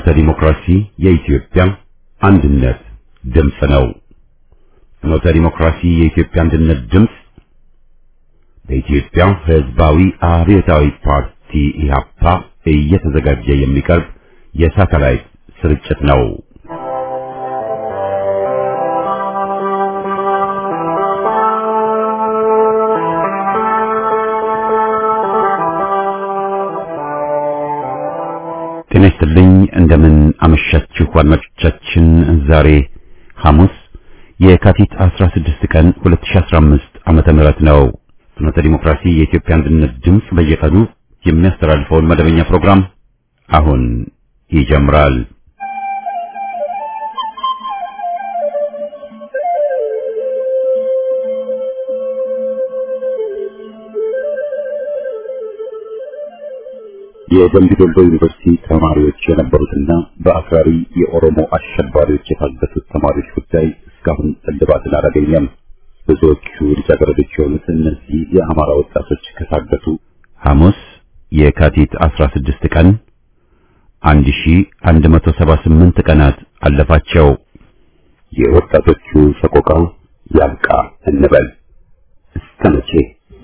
ፍኖተ ዲሞክራሲ የኢትዮጵያ አንድነት ድምፅ ነው። ፍኖተ ዲሞክራሲ የኢትዮጵያ አንድነት ድምፅ በኢትዮጵያ ሕዝባዊ አብዮታዊ ፓርቲ ኢህአፓ እየተዘጋጀ የሚቀርብ የሳተላይት ስርጭት ነው። ጤና ይስጥልኝ። እንደምን አመሻችሁ አድማጮቻችን። ዛሬ ሐሙስ የካቲት 16 ቀን 2015 ዓመተ ምህረት ነው። ፍኖተ ዲሞክራሲ የኢትዮጵያ አንድነት ድምፅ በየቀኑ የሚያስተላልፈውን መደበኛ ፕሮግራም አሁን ይጀምራል። የደምቢ ዶሎ ዩኒቨርሲቲ ተማሪዎች የነበሩትና በአክራሪ የኦሮሞ አሸባሪዎች የታገቱት ተማሪዎች ጉዳይ እስካሁን እልባትን አላገኘም። ብዙዎቹ ልጃገረዶች የሆኑት እነዚህ የአማራ ወጣቶች ከታገቱ ሐሙስ የካቲት 16 ቀን 1178 ቀናት አለፋቸው። የወጣቶቹ ሰቆቃ ያብቃ እንበል እስከ መቼ?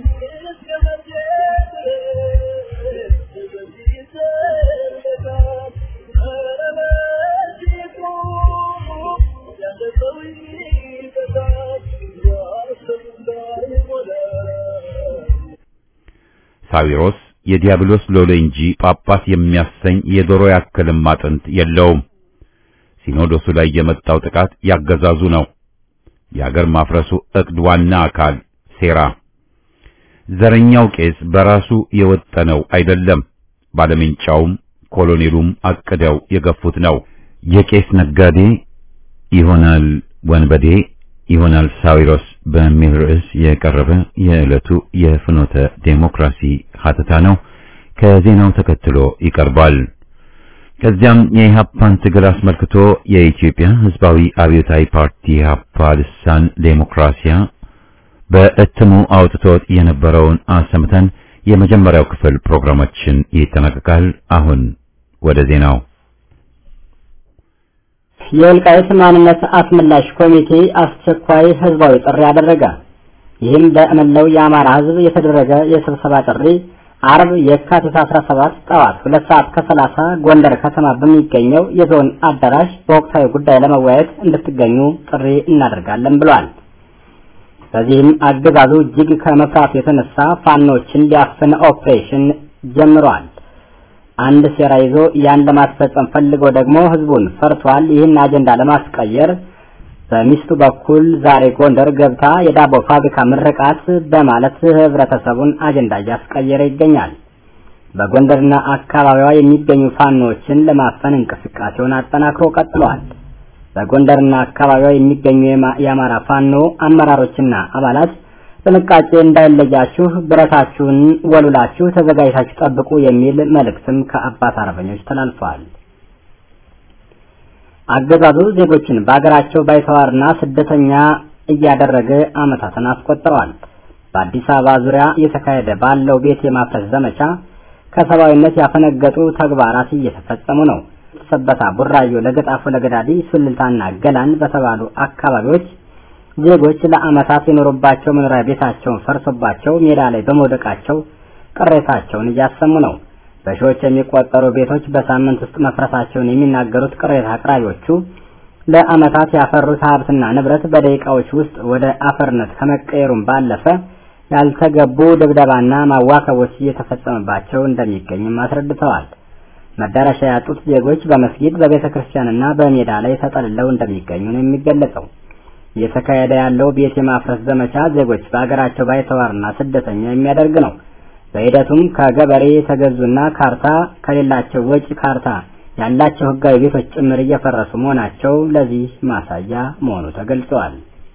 ሳዊሮስ የዲያብሎስ ሎሌ እንጂ ጳጳስ የሚያሰኝ የዶሮ ያክልም አጥንት የለውም። ሲኖዶሱ ላይ የመጣው ጥቃት ያገዛዙ ነው። የአገር ማፍረሱ ዕቅድ ዋና አካል ሴራ። ዘረኛው ቄስ በራሱ የወጠነው አይደለም። ባለምንጫውም ኮሎኔሉም አቅደው የገፉት ነው። የቄስ ነጋዴ ይሆናል ወንበዴ ይሆናል ሳዊሮስ በሚል ርዕስ የቀረበ የዕለቱ የፍኖተ ዴሞክራሲ ሀተታ ነው። ከዜናው ተከትሎ ይቀርባል። ከዚያም የኢህአፓን ትግል አስመልክቶ የኢትዮጵያ ሕዝባዊ አብዮታዊ ፓርቲ ኢህአፓ ልሳን ዴሞክራሲያ በእትሙ አውጥቶት የነበረውን አሰምተን የመጀመሪያው ክፍል ፕሮግራማችን ይጠናቀቃል። አሁን ወደ ዜናው የወልቃይት ማንነት አስመላሽ ኮሚቴ አስቸኳይ ህዝባዊ ጥሪ አደረገ። ይህም በመላው የአማራ ህዝብ የተደረገ የስብሰባ ጥሪ አርብ የካቲት 17 ጠዋት ሁለት ሰዓት ከሰላሳ ጎንደር ከተማ በሚገኘው የዞን አዳራሽ በወቅታዊ ጉዳይ ለመወያየት እንድትገኙ ጥሪ እናደርጋለን ብሏል። በዚህም አገዛዙ እጅግ ከመፍራቱ የተነሳ ፋኖችን ሊያፍን ኦፕሬሽን ጀምሯል። አንድ ሴራ ይዞ ያን ለማስፈጸም ፈልጎ ደግሞ ህዝቡን ፈርቷል። ይህን አጀንዳ ለማስቀየር በሚስቱ በኩል ዛሬ ጎንደር ገብታ የዳቦ ፋብሪካ ምርቃት በማለት ህብረተሰቡን አጀንዳ እያስቀየረ ይገኛል። በጎንደርና አካባቢዋ የሚገኙ ፋኖችን ለማፈን እንቅስቃሴውን አጠናክሮ ቀጥሏል። በጎንደርና አካባቢዋ የሚገኙ የአማራ ፋኖ አመራሮችና አባላት ጥንቃቄ እንዳይለያችሁ ብረታችሁን ወሉላችሁ ተዘጋጅታችሁ ጠብቁ የሚል መልእክትም ከአባት አርበኞች ተላልፈዋል። አገዛዙ ዜጎችን በአገራቸው ባይተዋርና ስደተኛ እያደረገ ዓመታትን አስቆጥረዋል። በአዲስ አበባ ዙሪያ እየተካሄደ ባለው ቤት የማፍረስ ዘመቻ ከሰብአዊነት ያፈነገጡ ተግባራት እየተፈጸሙ ነው። ሰበታ፣ ቡራዮ፣ ለገጣፎ፣ ለገዳዲ፣ ሱልልታና ገላን በተባሉ አካባቢዎች ዜጎች ለዓመታት የኖሩባቸው መኖሪያ ቤታቸውን ፈርሶባቸው ሜዳ ላይ በመውደቃቸው ቅሬታቸውን እያሰሙ ነው። በሺዎች የሚቆጠሩ ቤቶች በሳምንት ውስጥ መፍረሳቸውን የሚናገሩት ቅሬታ አቅራቢዎቹ ለዓመታት ያፈሩት ሀብትና ንብረት በደቂቃዎች ውስጥ ወደ አፈርነት ከመቀየሩም ባለፈ ያልተገቡ ድብደባና ማዋከቦች እየተፈጸመባቸው እንደሚገኝም አስረድተዋል። መዳረሻ ያጡት ዜጎች በመስጊድ በቤተ ክርስቲያንና በሜዳ ላይ ተጠልለው እንደሚገኙ ነው የሚገለጸው። እየተካሄደ ያለው ቤት የማፍረስ ዘመቻ ዜጎች በአገራቸው ባይተዋርና ስደተኛ የሚያደርግ ነው። በሂደቱም ከገበሬ የተገዙና ካርታ ከሌላቸው ወጪ ካርታ ያላቸው ሕጋዊ ቤቶች ጭምር እየፈረሱ መሆናቸው ለዚህ ማሳያ መሆኑ ተገልጿል።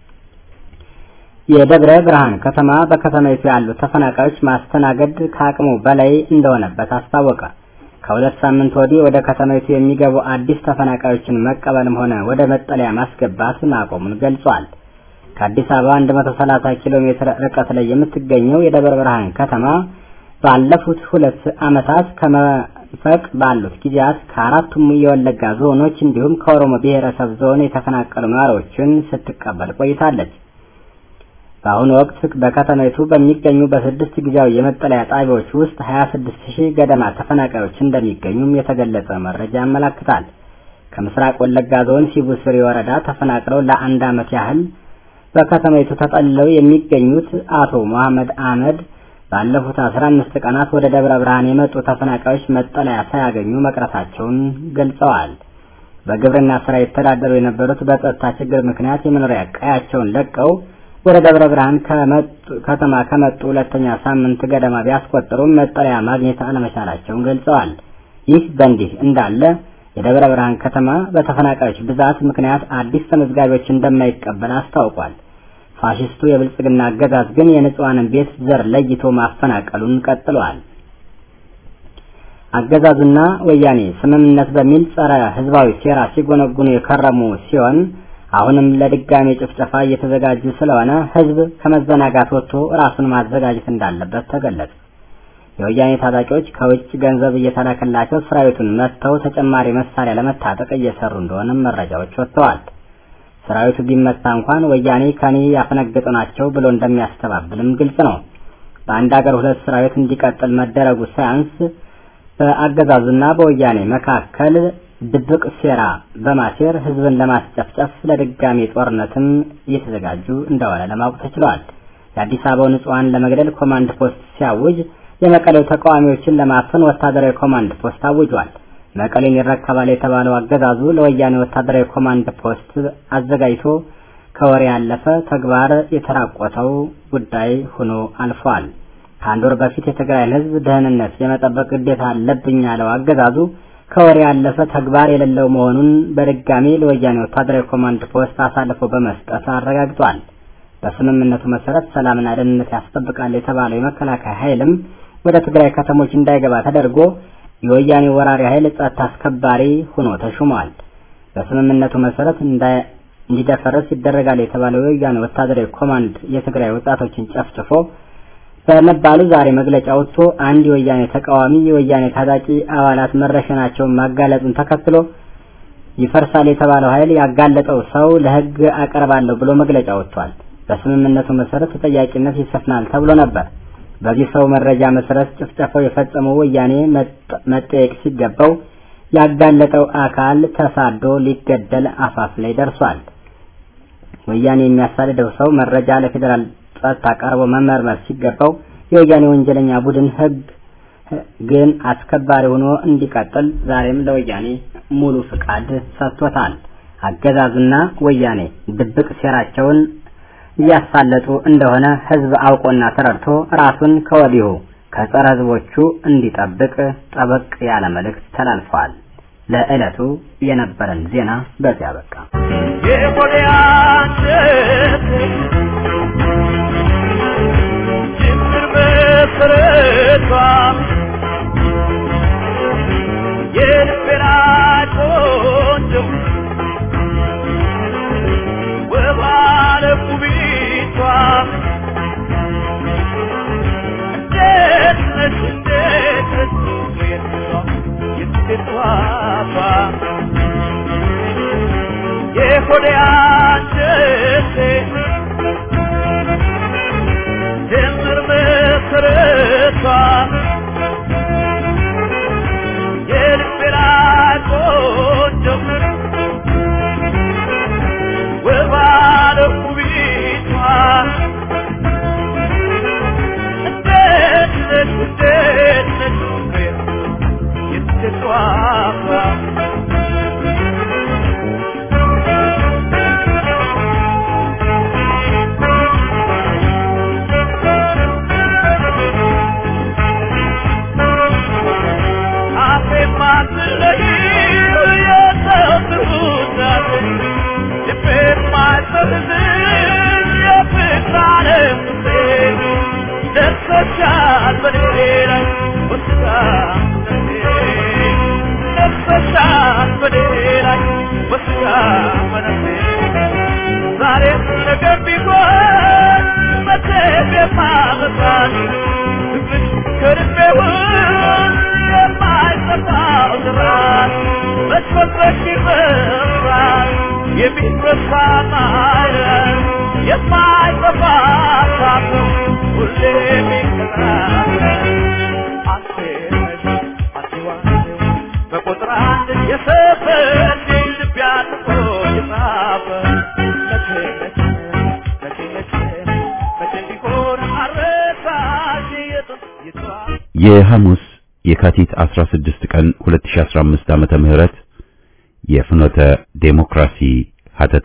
የደብረ ብርሃን ከተማ በከተማይቱ ያሉ ተፈናቃዮች ማስተናገድ ከአቅሙ በላይ እንደሆነበት አስታወቀ። ከሁለት ሳምንት ወዲህ ወደ ከተማይቱ የሚገቡ አዲስ ተፈናቃዮችን መቀበልም ሆነ ወደ መጠለያ ማስገባት ማቆሙን ገልጿል። ከአዲስ አበባ 130 ኪሎ ሜትር ርቀት ላይ የምትገኘው የደብረ ብርሃን ከተማ ባለፉት ሁለት ዓመታት ከመፈቅ ባሉት ጊዜያት ከአራቱም የወለጋ ዞኖች እንዲሁም ከኦሮሞ ብሔረሰብ ዞን የተፈናቀሉ ነዋሪዎችን ስትቀበል ቆይታለች። በአሁኑ ወቅት በከተማይቱ በሚገኙ በስድስት ጊዜያዊ የመጠለያ ጣቢያዎች ውስጥ 26 ሺህ ገደማ ተፈናቃዮች እንደሚገኙም የተገለጸ መረጃ ያመላክታል። ከምስራቅ ወለጋ ዞን ሲቡ ስሪ ወረዳ ተፈናቅለው ለአንድ ዓመት ያህል በከተማይቱ ተጠልለው የሚገኙት አቶ መሐመድ አህመድ ባለፉት 15 ቀናት ወደ ደብረ ብርሃን የመጡ ተፈናቃዮች መጠለያ ሳያገኙ መቅረታቸውን ገልጸዋል። በግብርና ስራ የተዳደሩ የነበሩት በጸጥታ ችግር ምክንያት የመኖሪያ ቀያቸውን ለቀው ወደ ደብረ ብርሃን ከተማ ከመጡ ሁለተኛ ሳምንት ገደማ ቢያስቆጥሩም መጠለያ ማግኘት አለመቻላቸውን ገልጸዋል። ይህ በእንዲህ እንዳለ የደብረ ብርሃን ከተማ በተፈናቃዮች ብዛት ምክንያት አዲስ ተመዝጋቢዎች እንደማይቀበል አስታውቋል። ፋሽስቱ የብልጽግና አገዛዝ ግን የንጹሐንን ቤት ዘር ለይቶ ማፈናቀሉን ቀጥሏል። አገዛዙና ወያኔ ስምምነት በሚል ጸረ ህዝባዊ ሴራ ሲጎነጉኑ የከረሙ ሲሆን አሁንም ለድጋሜ ጭፍጨፋ እየተዘጋጁ ስለሆነ ህዝብ ከመዘናጋት ወጥቶ ራሱን ማዘጋጀት እንዳለበት ተገለጸ። የወያኔ ታጣቂዎች ከውጭ ገንዘብ እየተላከላቸው ሰራዊቱን መጥተው ተጨማሪ መሳሪያ ለመታጠቅ እየሰሩ እንደሆነም መረጃዎች ወጥተዋል። ሰራዊቱ ቢመታ እንኳን ወያኔ ከኔ ያፈነገጡ ናቸው ብሎ እንደሚያስተባብልም ግልጽ ነው። በአንድ ሀገር ሁለት ሰራዊት እንዲቀጥል መደረጉ ሳያንስ በአገዛዙና በወያኔ መካከል ድብቅ ሴራ በማሴር ህዝብን ለማስጨፍጨፍ ለድጋሜ ጦርነትም እየተዘጋጁ እንደሆነ ለማወቅ ተችሏል። የአዲስ አበባው ንጹሐን ለመግደል ኮማንድ ፖስት ሲያውጅ የመቀሌው ተቃዋሚዎችን ለማፈን ወታደራዊ ኮማንድ ፖስት አውጇል። መቀሌን ይረከባል የተባለው አገዛዙ ለወያኔ ወታደራዊ ኮማንድ ፖስት አዘጋጅቶ ከወሬ ያለፈ ተግባር የተራቆተው ጉዳይ ሆኖ አልፏል። ከአንድ ወር በፊት የትግራይን ህዝብ ደህንነት የመጠበቅ ግዴታ አለብኝ ያለው አገዛዙ ከወሬ ያለፈ ተግባር የሌለው መሆኑን በድጋሚ ለወያኔ ወታደራዊ ኮማንድ ፖስት አሳልፎ በመስጠት አረጋግጧል። በስምምነቱ መሰረት ሰላምና ደህንነት ያስጠብቃል የተባለው የመከላከያ ኃይልም ወደ ትግራይ ከተሞች እንዳይገባ ተደርጎ የወያኔ ወራሪ ኃይል ጸጥታ አስከባሪ ሆኖ ተሹሟል። በስምምነቱ መሰረት እንዲደፈረስ ይደረጋል የተባለው የወያኔ ወታደራዊ ኮማንድ የትግራይ ወጣቶችን ጨፍጭፎ በመባሉ ዛሬ መግለጫ ወጥቶ አንድ የወያኔ ተቃዋሚ የወያኔ ታጣቂ አባላት መረሸናቸውን ማጋለጡን ተከትሎ ይፈርሳል የተባለው ኃይል ያጋለጠው ሰው ለሕግ አቀርባለሁ ብሎ መግለጫ ወጥቷል። በስምምነቱ መሰረት ተጠያቂነት ይሰፍናል ተብሎ ነበር። በዚህ ሰው መረጃ መሰረት ጭፍጨፋው የፈጸመው ወያኔ መጠየቅ ሲገባው ያጋለጠው አካል ተሳዶ ሊገደል አፋፍ ላይ ደርሷል። ወያኔ የሚያሳድደው ሰው መረጃ ለፌዴራል ጸጥታ ቀርቦ መመርመር ሲገባው የወያኔ ወንጀለኛ ቡድን ህግ ግን አስከባሪ ሆኖ እንዲቀጥል ዛሬም ለወያኔ ሙሉ ፍቃድ ሰጥቶታል። አገዛዙና ወያኔ ድብቅ ሴራቸውን እያሳለጡ እንደሆነ ህዝብ አውቆና ተረድቶ ራሱን ከወዲሁ ከጸረ ህዝቦቹ እንዲጠብቅ ጠበቅ ያለ መልእክት ተላልፈዋል። ለዕለቱ የነበረን ዜና በዚያ በቃ። ዛሬ ጊዜውን የማይጠፋው ስራት መሽፈትፈት ይበራል የሚረሳ ማለት የማይጠፋ ሳቱ ሁሌ የሚከራል አንተ ነሽ አንተ ዋኔው በቁጥር አንድ የሰፈር ልብ ያጥፎ የጻፈ መቼ መቼ መቼ መቼ መቼ ቢሆን አረሳሽ የጥንት ይተዋል የሐሙስ የካቲት 16 ቀን 2015 ዓመተ ምህረት የፍኖተ ዴሞክራሲ ሀተታ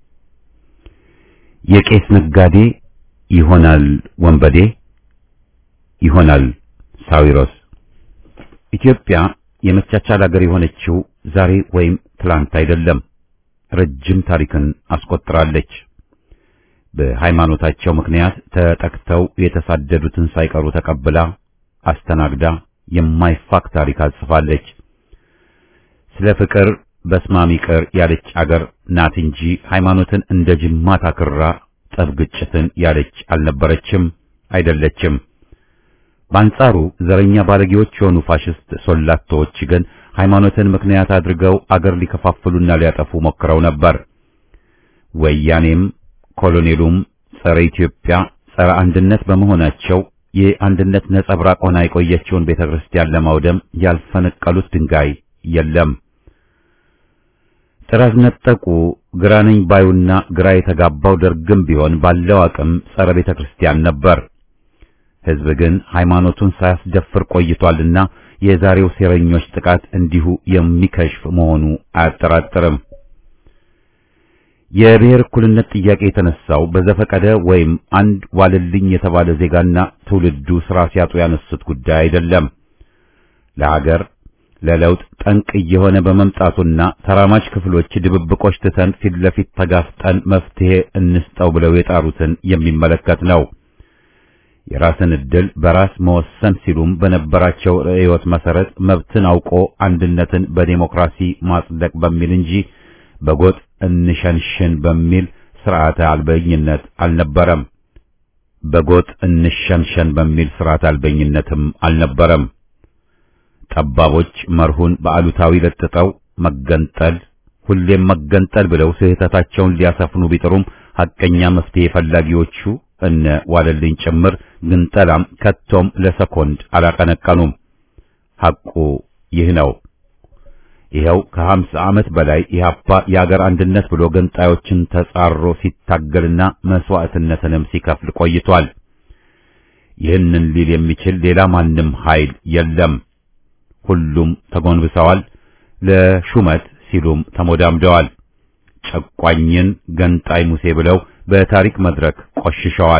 የቄስ ነጋዴ ይሆናል ወንበዴ ይሆናል ሳዊሮስ ኢትዮጵያ የመቻቻል ሀገር የሆነችው ዛሬ ወይም ትላንት አይደለም። ረጅም ታሪክን አስቆጥራለች። በሃይማኖታቸው ምክንያት ተጠቅተው የተሳደዱትን ሳይቀሩ ተቀብላ አስተናግዳ የማይፋቅ ታሪክ አጽፋለች። ስለ ፍቅር በስማም ይቅር ያለች አገር ናት እንጂ ሃይማኖትን እንደ ጅማት አክራ ጠብ ግጭትን ያለች አልነበረችም፣ አይደለችም። በአንጻሩ ዘረኛ ባለጌዎች የሆኑ ፋሽስት ሶላቶዎች ግን ሃይማኖትን ምክንያት አድርገው አገር ሊከፋፍሉና ሊያጠፉ ሞክረው ነበር። ወያኔም ኮሎኔሉም ጸረ ኢትዮጵያ፣ ጸረ አንድነት በመሆናቸው የአንድነት ነጸብራቅ ሆና የቆየችውን ቤተክርስቲያን ለማውደም ያልፈነቀሉት ድንጋይ የለም። ጥራዝ ነጠቁ ግራ ነኝ ባዩና ግራ የተጋባው ደርግም ቢሆን ባለው አቅም ጸረ ቤተክርስቲያን ነበር። ሕዝብ ግን ሃይማኖቱን ሳያስደፍር ቆይቷልና የዛሬው ሴረኞች ጥቃት እንዲሁ የሚከሽፍ መሆኑ አያጠራጥርም። የብሔር እኩልነት ጥያቄ የተነሳው በዘፈቀደ ወይም አንድ ዋልልኝ የተባለ ዜጋና ትውልዱ ስራ ሲያጡ ያነሱት ጉዳይ አይደለም። ለሀገር ለለውጥ ጠንቅ እየሆነ በመምጣቱና ተራማጅ ክፍሎች ድብብቆች ትተን ፊት ለፊት ተጋፍጠን መፍትሄ እንስጠው ብለው የጣሩትን የሚመለከት ነው። የራስን ዕድል በራስ መወሰን ሲሉም በነበራቸው ርዕዮት መሰረት መብትን አውቆ አንድነትን በዴሞክራሲ ማጽደቅ በሚል እንጂ በጎጥ እንሸንሽን በሚል ስርዓተ አልበኝነት አልነበረም። በጎጥ እንሸንሸን በሚል ስርዓተ አልበኝነትም አልነበረም። ጠባቦች መርሁን በአሉታዊ ለጥጠው መገንጠል ሁሌም መገንጠል ብለው ስህተታቸውን ሊያሰፍኑ ቢጥሩም ሐቀኛ መፍትሄ ፈላጊዎቹ እነ ዋለልኝ ጭምር ግንጠላም ከቶም ለሰኮንድ አላቀነቀኑም። ሐቁ ይህ ነው። ይኸው ከሀምሳ ዓመት በላይ ኢህአፓ የአገር አንድነት ብሎ ገንጣዮችን ተጻሮ ሲታገልና መስዋዕትነትንም ሲከፍል ቆይቷል። ይህንን ሊል የሚችል ሌላ ማንም ኃይል የለም። ሁሉም ተጎንብሰዋል። ለሹመት ሲሉም ተሞዳምደዋል። ጨቋኝን ገንጣይ ሙሴ ብለው በታሪክ መድረክ ቆሽሸዋል።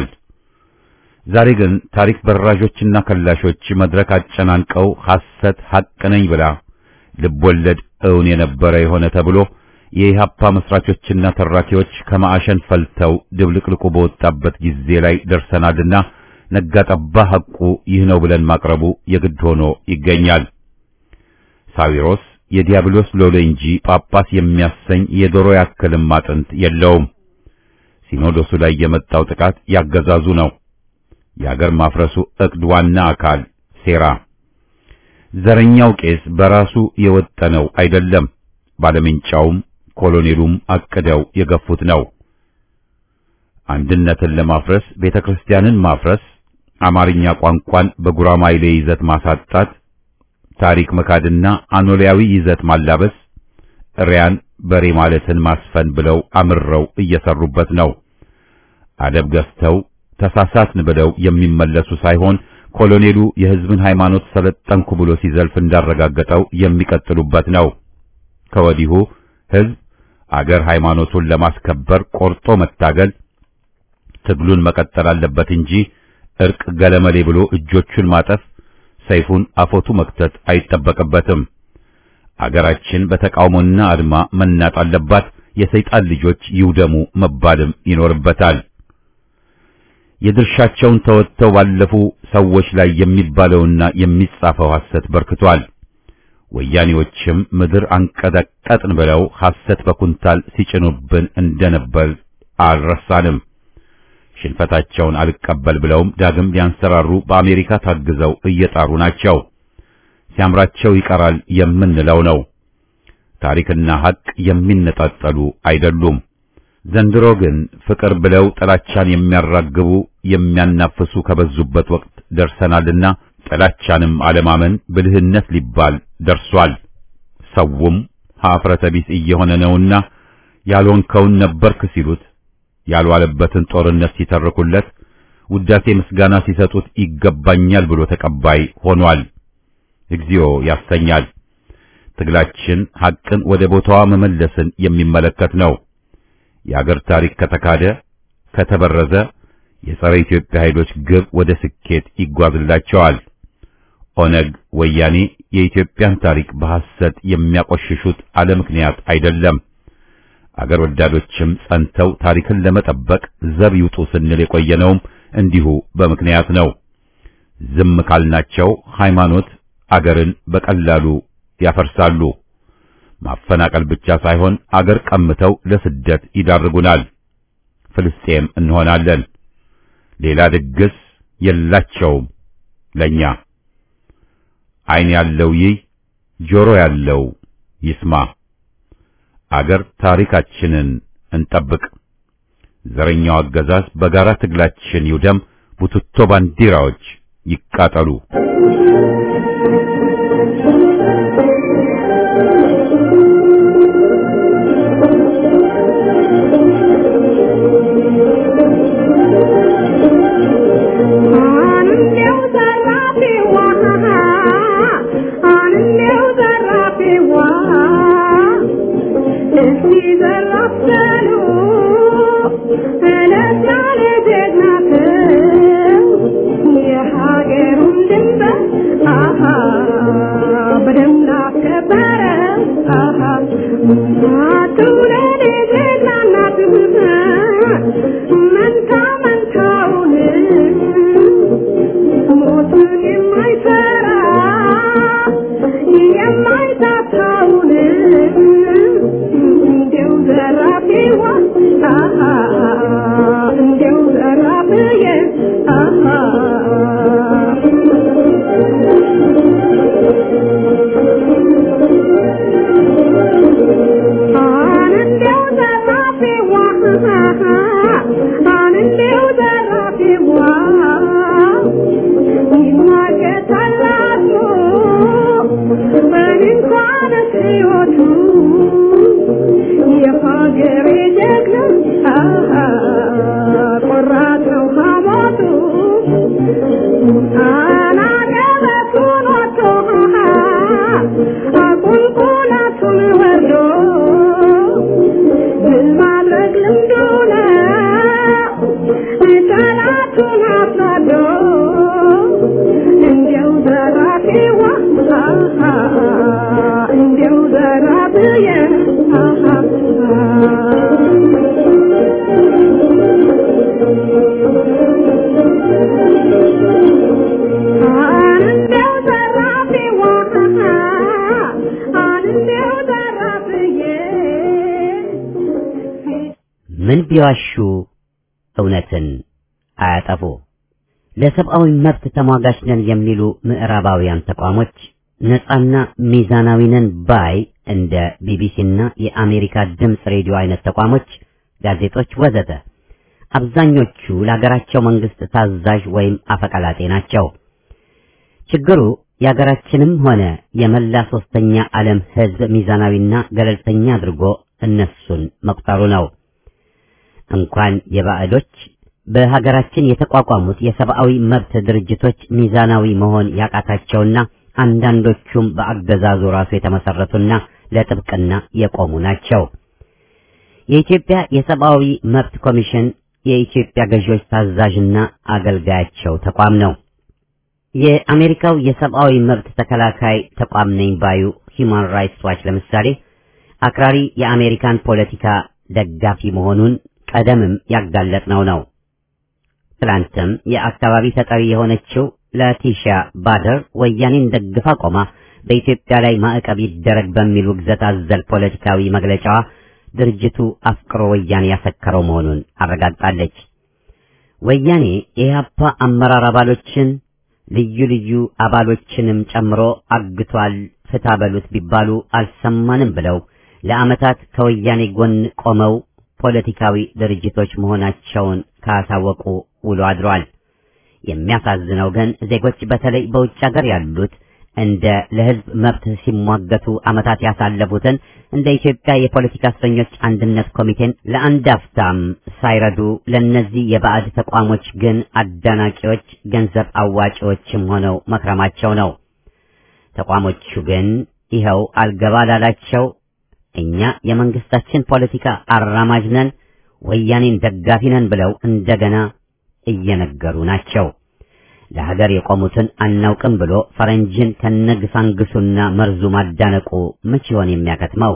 ዛሬ ግን ታሪክ በራዦችና ከላሾች መድረክ አጨናንቀው ሐሰት ሐቅ ነኝ ብላ ልቦለድ እውን የነበረ የሆነ ተብሎ የኢህአፓ መስራቾችና ተራኪዎች ከማዕሸን ፈልተው ድብልቅልቁ በወጣበት ጊዜ ላይ ደርሰናልና ነጋጠባ ሐቁ ይህ ነው ብለን ማቅረቡ የግድ ሆኖ ይገኛል። ሳዊሮስ የዲያብሎስ ሎሌ እንጂ ጳጳስ የሚያሰኝ የዶሮ ያክልም አጥንት የለውም። ሲኖዶሱ ላይ የመጣው ጥቃት ያገዛዙ ነው። የአገር ማፍረሱ ዕቅድ ዋና አካል ሴራ። ዘረኛው ቄስ በራሱ የወጠነው አይደለም። ባለምንጫውም ኮሎኔሉም አቅደው የገፉት ነው። አንድነትን ለማፍረስ ቤተክርስቲያንን ማፍረስ፣ አማርኛ ቋንቋን በጉራማይሌ ይዘት ማሳጣት፣ ታሪክ መካድና አኖሊያዊ ይዘት ማላበስ፣ ሪያን በሬ ማለትን ማስፈን ብለው አምረው እየሰሩበት ነው። አደብ ገፍተው ተሳሳትን ብለው የሚመለሱ ሳይሆን ኮሎኔሉ የሕዝብን ሃይማኖት ሰለጠንኩ ብሎ ሲዘልፍ እንዳረጋገጠው የሚቀጥሉበት ነው። ከወዲሁ ሕዝብ አገር ሃይማኖቱን ለማስከበር ቆርጦ መታገል ትግሉን መቀጠል አለበት እንጂ እርቅ ገለመሌ ብሎ እጆቹን ማጠፍ ሰይፉን አፎቱ መክተት አይጠበቅበትም። አገራችን በተቃውሞና አድማ መናጥ አለባት። የሰይጣን ልጆች ይውደሙ መባልም ይኖርበታል። የድርሻቸውን ተወጥተው ባለፉ ሰዎች ላይ የሚባለውና የሚጻፈው ሐሰት በርክቷል። ወያኔዎችም ምድር አንቀጠቀጥን ብለው ሐሰት በኩንታል ሲጭኑብን እንደነበር አልረሳንም። ሽንፈታቸውን አልቀበል ብለውም ዳግም ሊያንሰራሩ በአሜሪካ ታግዘው እየጣሩ ናቸው። ሲያምራቸው ይቀራል የምንለው ነው። ታሪክና ሐቅ የሚነጣጠሉ አይደሉም። ዘንድሮ ግን ፍቅር ብለው ጥላቻን የሚያራግቡ የሚያናፍሱ ከበዙበት ወቅት ደርሰናልና ጥላቻንም አለማመን ብልህነት ሊባል ደርሷል። ሰውም ኀፍረተ ቢስ እየሆነ ነውና ያልሆንከውን ነበርክ ሲሉት ያልዋለበትን ጦርነት ሲተርኩለት ውዳሴ ምስጋና ሲሰጡት ይገባኛል ብሎ ተቀባይ ሆኗል። እግዚኦ ያሰኛል። ትግላችን ሐቅን ወደ ቦታዋ መመለስን የሚመለከት ነው። የአገር ታሪክ ከተካደ ከተበረዘ የጸረ ኢትዮጵያ ኃይሎች ግብ ወደ ስኬት ይጓዝላቸዋል። ኦነግ፣ ወያኔ የኢትዮጵያን ታሪክ በሐሰት የሚያቆሽሹት አለ ምክንያት አይደለም። አገር ወዳዶችም ጸንተው ታሪክን ለመጠበቅ ዘብ ይውጡ ስንል የቆየነውም እንዲሁ በምክንያት ነው። ዝም ካልናቸው ሃይማኖት አገርን በቀላሉ ያፈርሳሉ። ማፈናቀል ብቻ ሳይሆን አገር ቀምተው ለስደት ይዳርጉናል። ፍልስጤም እንሆናለን። ሌላ ድግስ የላቸውም ለኛ። ዓይን ያለው ይይ፣ ጆሮ ያለው ይስማ። አገር ታሪካችንን እንጠብቅ። ዘረኛው አገዛዝ በጋራ ትግላችን ይውደም። ቡትቶ ባንዲራዎች ይቃጠሉ። ምን ቢዋሹ እውነትን አያጠፉ። ለሰብአዊ መብት ተሟጋች ነን የሚሉ ምዕራባውያን ተቋሞች ነፃና ሚዛናዊ ነን ባይ እንደ ቢቢሲና የአሜሪካ ድምፅ ሬዲዮ አይነት ተቋሞች፣ ጋዜጦች ወዘተ አብዛኞቹ ለሀገራቸው መንግስት ታዛዥ ወይም አፈቀላጤ ናቸው። ችግሩ የሀገራችንም ሆነ የመላ ሶስተኛ ዓለም ህዝብ ሚዛናዊና ገለልተኛ አድርጎ እነሱን መቁጠሩ ነው። እንኳን የባዕዶች በሀገራችን የተቋቋሙት የሰብአዊ መብት ድርጅቶች ሚዛናዊ መሆን ያቃታቸውና አንዳንዶቹም በአገዛዙ ራሱ የተመሰረቱና ለጥብቅና የቆሙ ናቸው። የኢትዮጵያ የሰብአዊ መብት ኮሚሽን የኢትዮጵያ ገዢዎች ታዛዥና አገልጋያቸው ተቋም ነው። የአሜሪካው የሰብአዊ መብት ተከላካይ ተቋም ነኝ ባዩ ሂውማን ራይትስ ዋች ለምሳሌ አክራሪ የአሜሪካን ፖለቲካ ደጋፊ መሆኑን ቀደምም ያጋለጥነው ነው። ትላንትም የአካባቢ ተጠሪ የሆነችው ላቲሻ ባደር ወያኔን ደግፋ ቆማ በኢትዮጵያ ላይ ማዕቀብ ይደረግ በሚል ውግዘት አዘል ፖለቲካዊ መግለጫዋ ድርጅቱ አፍቅሮ ወያኔ ያሰከረው መሆኑን አረጋግጣለች። ወያኔ የኢህአፓ አመራር አባሎችን ልዩ ልዩ አባሎችንም ጨምሮ አግቷል፣ ፍታ በሉት ቢባሉ አልሰማንም ብለው ለዓመታት ከወያኔ ጎን ቆመው ፖለቲካዊ ድርጅቶች መሆናቸውን ካሳወቁ ውሎ አድሯል። የሚያሳዝነው ግን ዜጎች በተለይ በውጭ ሀገር ያሉት እንደ ለሕዝብ መብት ሲሟገቱ ዓመታት ያሳለፉትን እንደ ኢትዮጵያ የፖለቲካ እስረኞች አንድነት ኮሚቴን ለአንድ አፍታም ሳይረዱ ለእነዚህ የባዕድ ተቋሞች ግን አዳናቂዎች፣ ገንዘብ አዋጪዎችም ሆነው መክረማቸው ነው። ተቋሞቹ ግን ይኸው አልገባ ላላቸው እኛ የመንግስታችን ፖለቲካ አራማጅ ነን፣ ወያኔን ደጋፊ ነን ብለው እንደገና እየነገሩ ናቸው። ለሀገር የቆሙትን አናውቅም ብሎ ፈረንጅን ከነግሳንግሱና መርዙ ማዳነቁ መች ይሆን የሚያከትመው?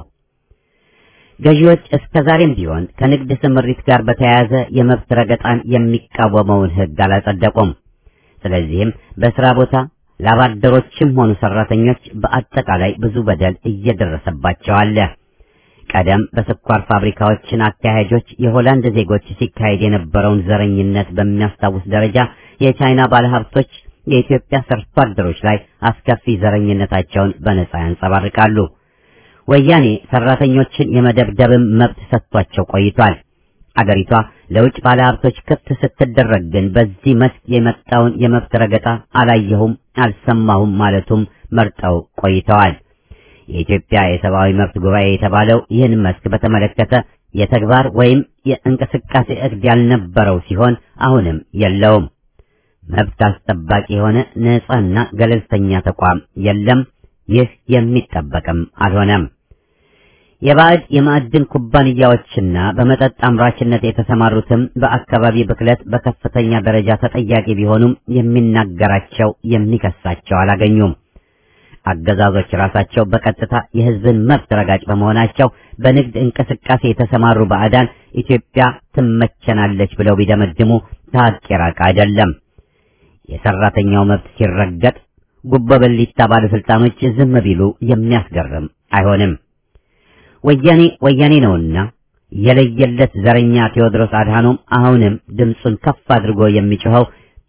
ገዢዎች እስከ ዛሬም ቢሆን ከንግድ ስምሪት ጋር በተያያዘ የመብት ረገጣን የሚቃወመውን ሕግ አላጸደቁም። ስለዚህም በስራ ቦታ ላባደሮችም ሆኑ ሰራተኞች በአጠቃላይ ብዙ በደል እየደረሰባቸው አለ። ቀደም በስኳር ፋብሪካዎችን አካሄጆች የሆላንድ ዜጎች ሲካሄድ የነበረውን ዘረኝነት በሚያስታውስ ደረጃ የቻይና ባለሀብቶች የኢትዮጵያ ሰርቶ አደሮች ላይ አስከፊ ዘረኝነታቸውን በነጻ ያንጸባርቃሉ። ወያኔ ሰራተኞችን የመደብደብም መብት ሰጥቷቸው ቆይቷል። አገሪቷ ለውጭ ባለሀብቶች ክፍት ስትደረግ ግን በዚህ መስክ የመጣውን የመብት ረገጣ አላየሁም፣ አልሰማሁም ማለቱም መርጠው ቆይተዋል። የኢትዮጵያ የሰብአዊ መብት ጉባኤ የተባለው ይህን መስክ በተመለከተ የተግባር ወይም የእንቅስቃሴ እቅድ ያልነበረው ሲሆን አሁንም የለውም። መብት አስጠባቂ የሆነ ነጻና ገለልተኛ ተቋም የለም። ይህ የሚጠበቅም አልሆነም። የባዕድ የማዕድን ኩባንያዎችና በመጠጥ አምራችነት የተሰማሩትም በአካባቢ ብክለት በከፍተኛ ደረጃ ተጠያቂ ቢሆኑም የሚናገራቸው የሚከሳቸው አላገኙም። አገዛዞች ራሳቸው በቀጥታ የሕዝብን መብት ረጋጭ በመሆናቸው በንግድ እንቅስቃሴ የተሰማሩ ባዕዳን ኢትዮጵያ ትመቸናለች ብለው ቢደመድሙ ከሀቅ የራቀ አይደለም። የሰራተኛው መብት ሲረገጥ ጉቦ በሊታ ባለስልጣኖች ዝም ቢሉ የሚያስገርም አይሆንም። ወያኔ ወያኔ ነውና የለየለት ዘረኛ ቴዎድሮስ አድሃኖም አሁንም ድምፁን ከፍ አድርጎ የሚጮኸው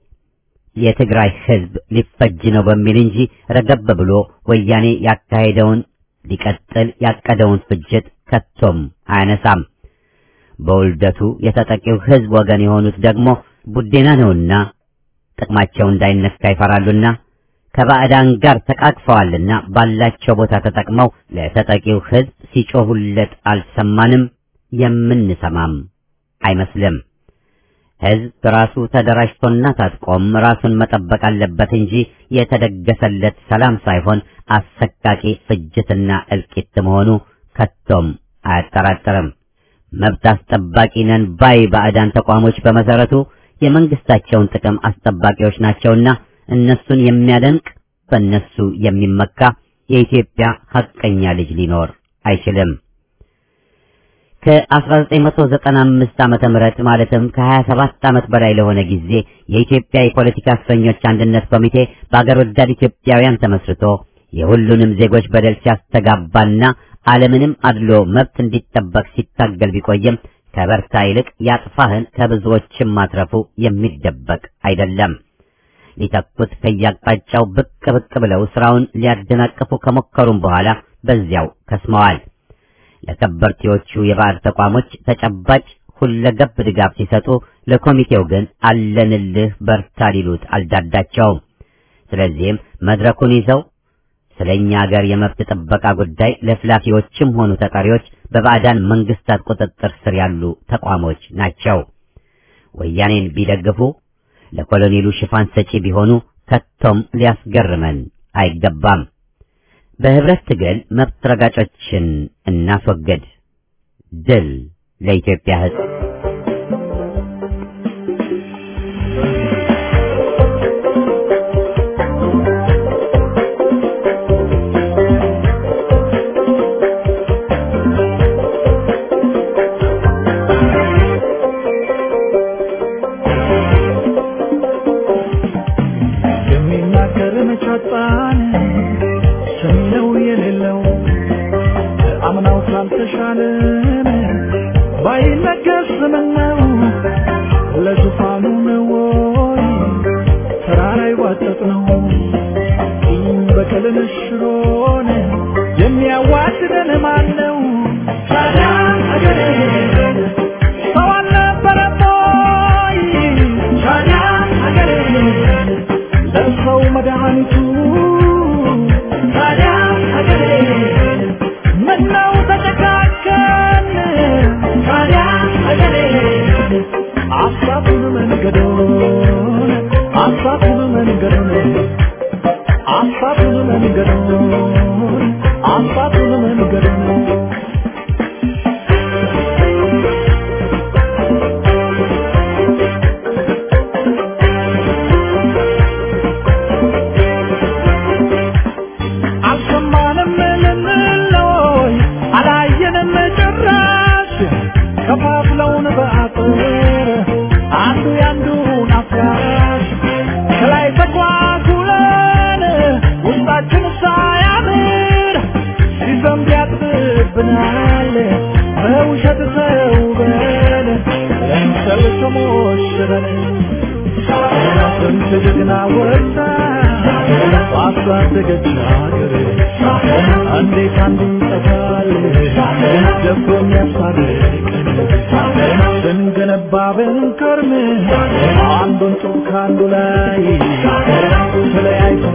የትግራይ ሕዝብ ሊፈጅ ነው በሚል እንጂ ረገብ ብሎ ወያኔ ያካሄደውን ሊቀጥል ያቀደውን ፍጅት ከቶም አያነሳም። በውልደቱ የተጠቂው ሕዝብ ወገን የሆኑት ደግሞ ቡዴና ነውና ጥቅማቸው እንዳይነካ ይፈራሉና ከባዕዳን ጋር ተቃቅፈዋልና ባላቸው ቦታ ተጠቅመው ለተጠቂው ሕዝብ ሲጮሁለት አልሰማንም፣ የምንሰማም አይመስልም። ሕዝብ ራሱ ተደራጅቶና ታጥቆም ራሱን መጠበቅ አለበት እንጂ የተደገሰለት ሰላም ሳይሆን አሰቃቂ ፍጅትና እልቂት መሆኑ ከቶም አያጠራጥርም። መብት አስጠባቂ ነን ባይ ባዕዳን ተቋሞች በመሰረቱ የመንግስታቸውን ጥቅም አስጠባቂዎች ናቸውና እነሱን የሚያደንቅ በእነሱ የሚመካ የኢትዮጵያ ሐቀኛ ልጅ ሊኖር አይችልም። ከ1995 ዓመተ ምህረት ማለትም ከ27 ዓመት በላይ ለሆነ ጊዜ የኢትዮጵያ የፖለቲካ እስረኞች አንድነት ኮሚቴ በአገር ወዳድ ኢትዮጵያውያን ተመስርቶ የሁሉንም ዜጎች በደል ሲያስተጋባና ዓለምንም አድሎ መብት እንዲጠበቅ ሲታገል ቢቆይም ከበርታ ይልቅ ያጥፋህን ከብዙዎችም ማትረፉ የሚደበቅ አይደለም። ሊተኩት ከያቅጣጫው ብቅ ብቅ ብለው ስራውን ሊያደናቅፉ ከሞከሩም በኋላ በዚያው ከስመዋል። ለከበርቴዎቹ የባዕድ ተቋሞች ተጨባጭ ሁለገብ ድጋፍ ሲሰጡ፣ ለኮሚቴው ግን አለንልህ በርታ ሊሉት አልዳዳቸውም። ስለዚህም መድረኩን ይዘው ስለኛ ሀገር የመብት ጥበቃ ጉዳይ ለፍላፊዎችም ሆኑ ተጠሪዎች በባዕዳን መንግስታት ቁጥጥር ስር ያሉ ተቋሞች ናቸው። ወያኔን ቢደግፉ ለኮሎኔሉ ሽፋን ሰጪ ቢሆኑ ከቶም ሊያስገርመን አይገባም። በህብረት ትግል መብት ረጋጮችን እናስወግድ። ድል ለኢትዮጵያ ሕዝብ! የሚናገር መቻጣን ሰሚነው የሌለው አምናው ካልተሻለን ባይነገር ስምነው ለዙፋኑ ነው ወይ ተራራ ይዋጠጥ ነው ቂም በቀልን ሽሮን የሚያዋድደን ማን ነው? ታዲያ አገሬ ሰው አልነበረም ወይ? ታዲያ አገሬ ለሰው መድኃኒቱ ታዲያ አገሬ ምነው ተጨካከን? ታዲያ አገሬ አሳቱን መንገዶን አሳቱን መንገዶን አሳቱን መንገዶን አሳቱን መንገዶን አልሰማንም ልንለይ አላየንም ጭራሽ ከፋፍለውን በአጥር አንዱ ያንዱን አፍራሽ ከላይ ተኳኩለን ውስጣችን ሳያምር ሲዘንብ ያጥብብናል በውሸት ተውበን ለምሰል ተሞሽረን ስንት ጀግና ወጣ ባሳደገች ሀገር እንዴት አንዱ ይጠፋል ደፍሮ የሚያስታርቀን ስንገነባ ብንከርም አንዱን ጡብ ከአንዱ ላይ ተለያይተን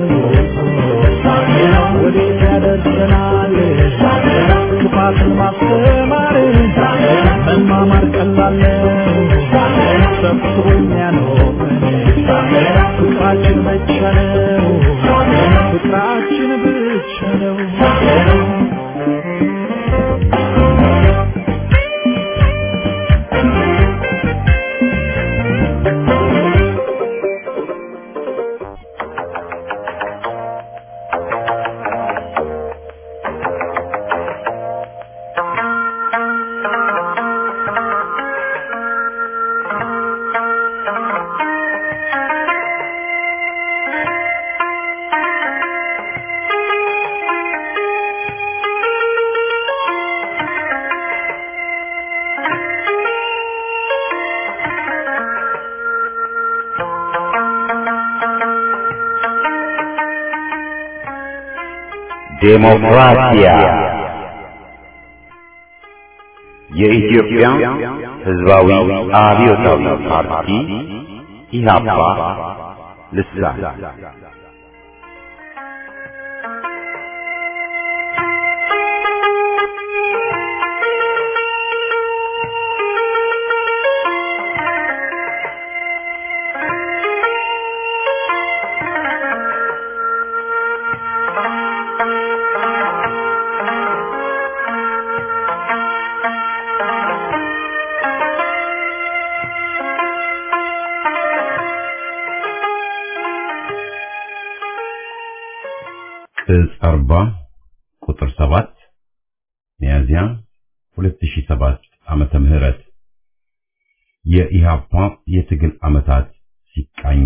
ወዴት ያደርሰናል ክፋትን ማስተማር መማማር ቀላል ነው ሰብስቦ የሚያኖረን ፍቅራችን ብቻ ነው ፍቅራችን ብቻ ነው ዴሞክራሲያ የኢትዮጵያ ሕዝባዊ አብዮታዊ ፓርቲ ኢህአፓ ልሳን ቅጽ 40 ቁጥር 7 ሚያዝያ 2007 ዓመተ ምህረት የኢሃፓ የትግል ዓመታት ሲቃኙ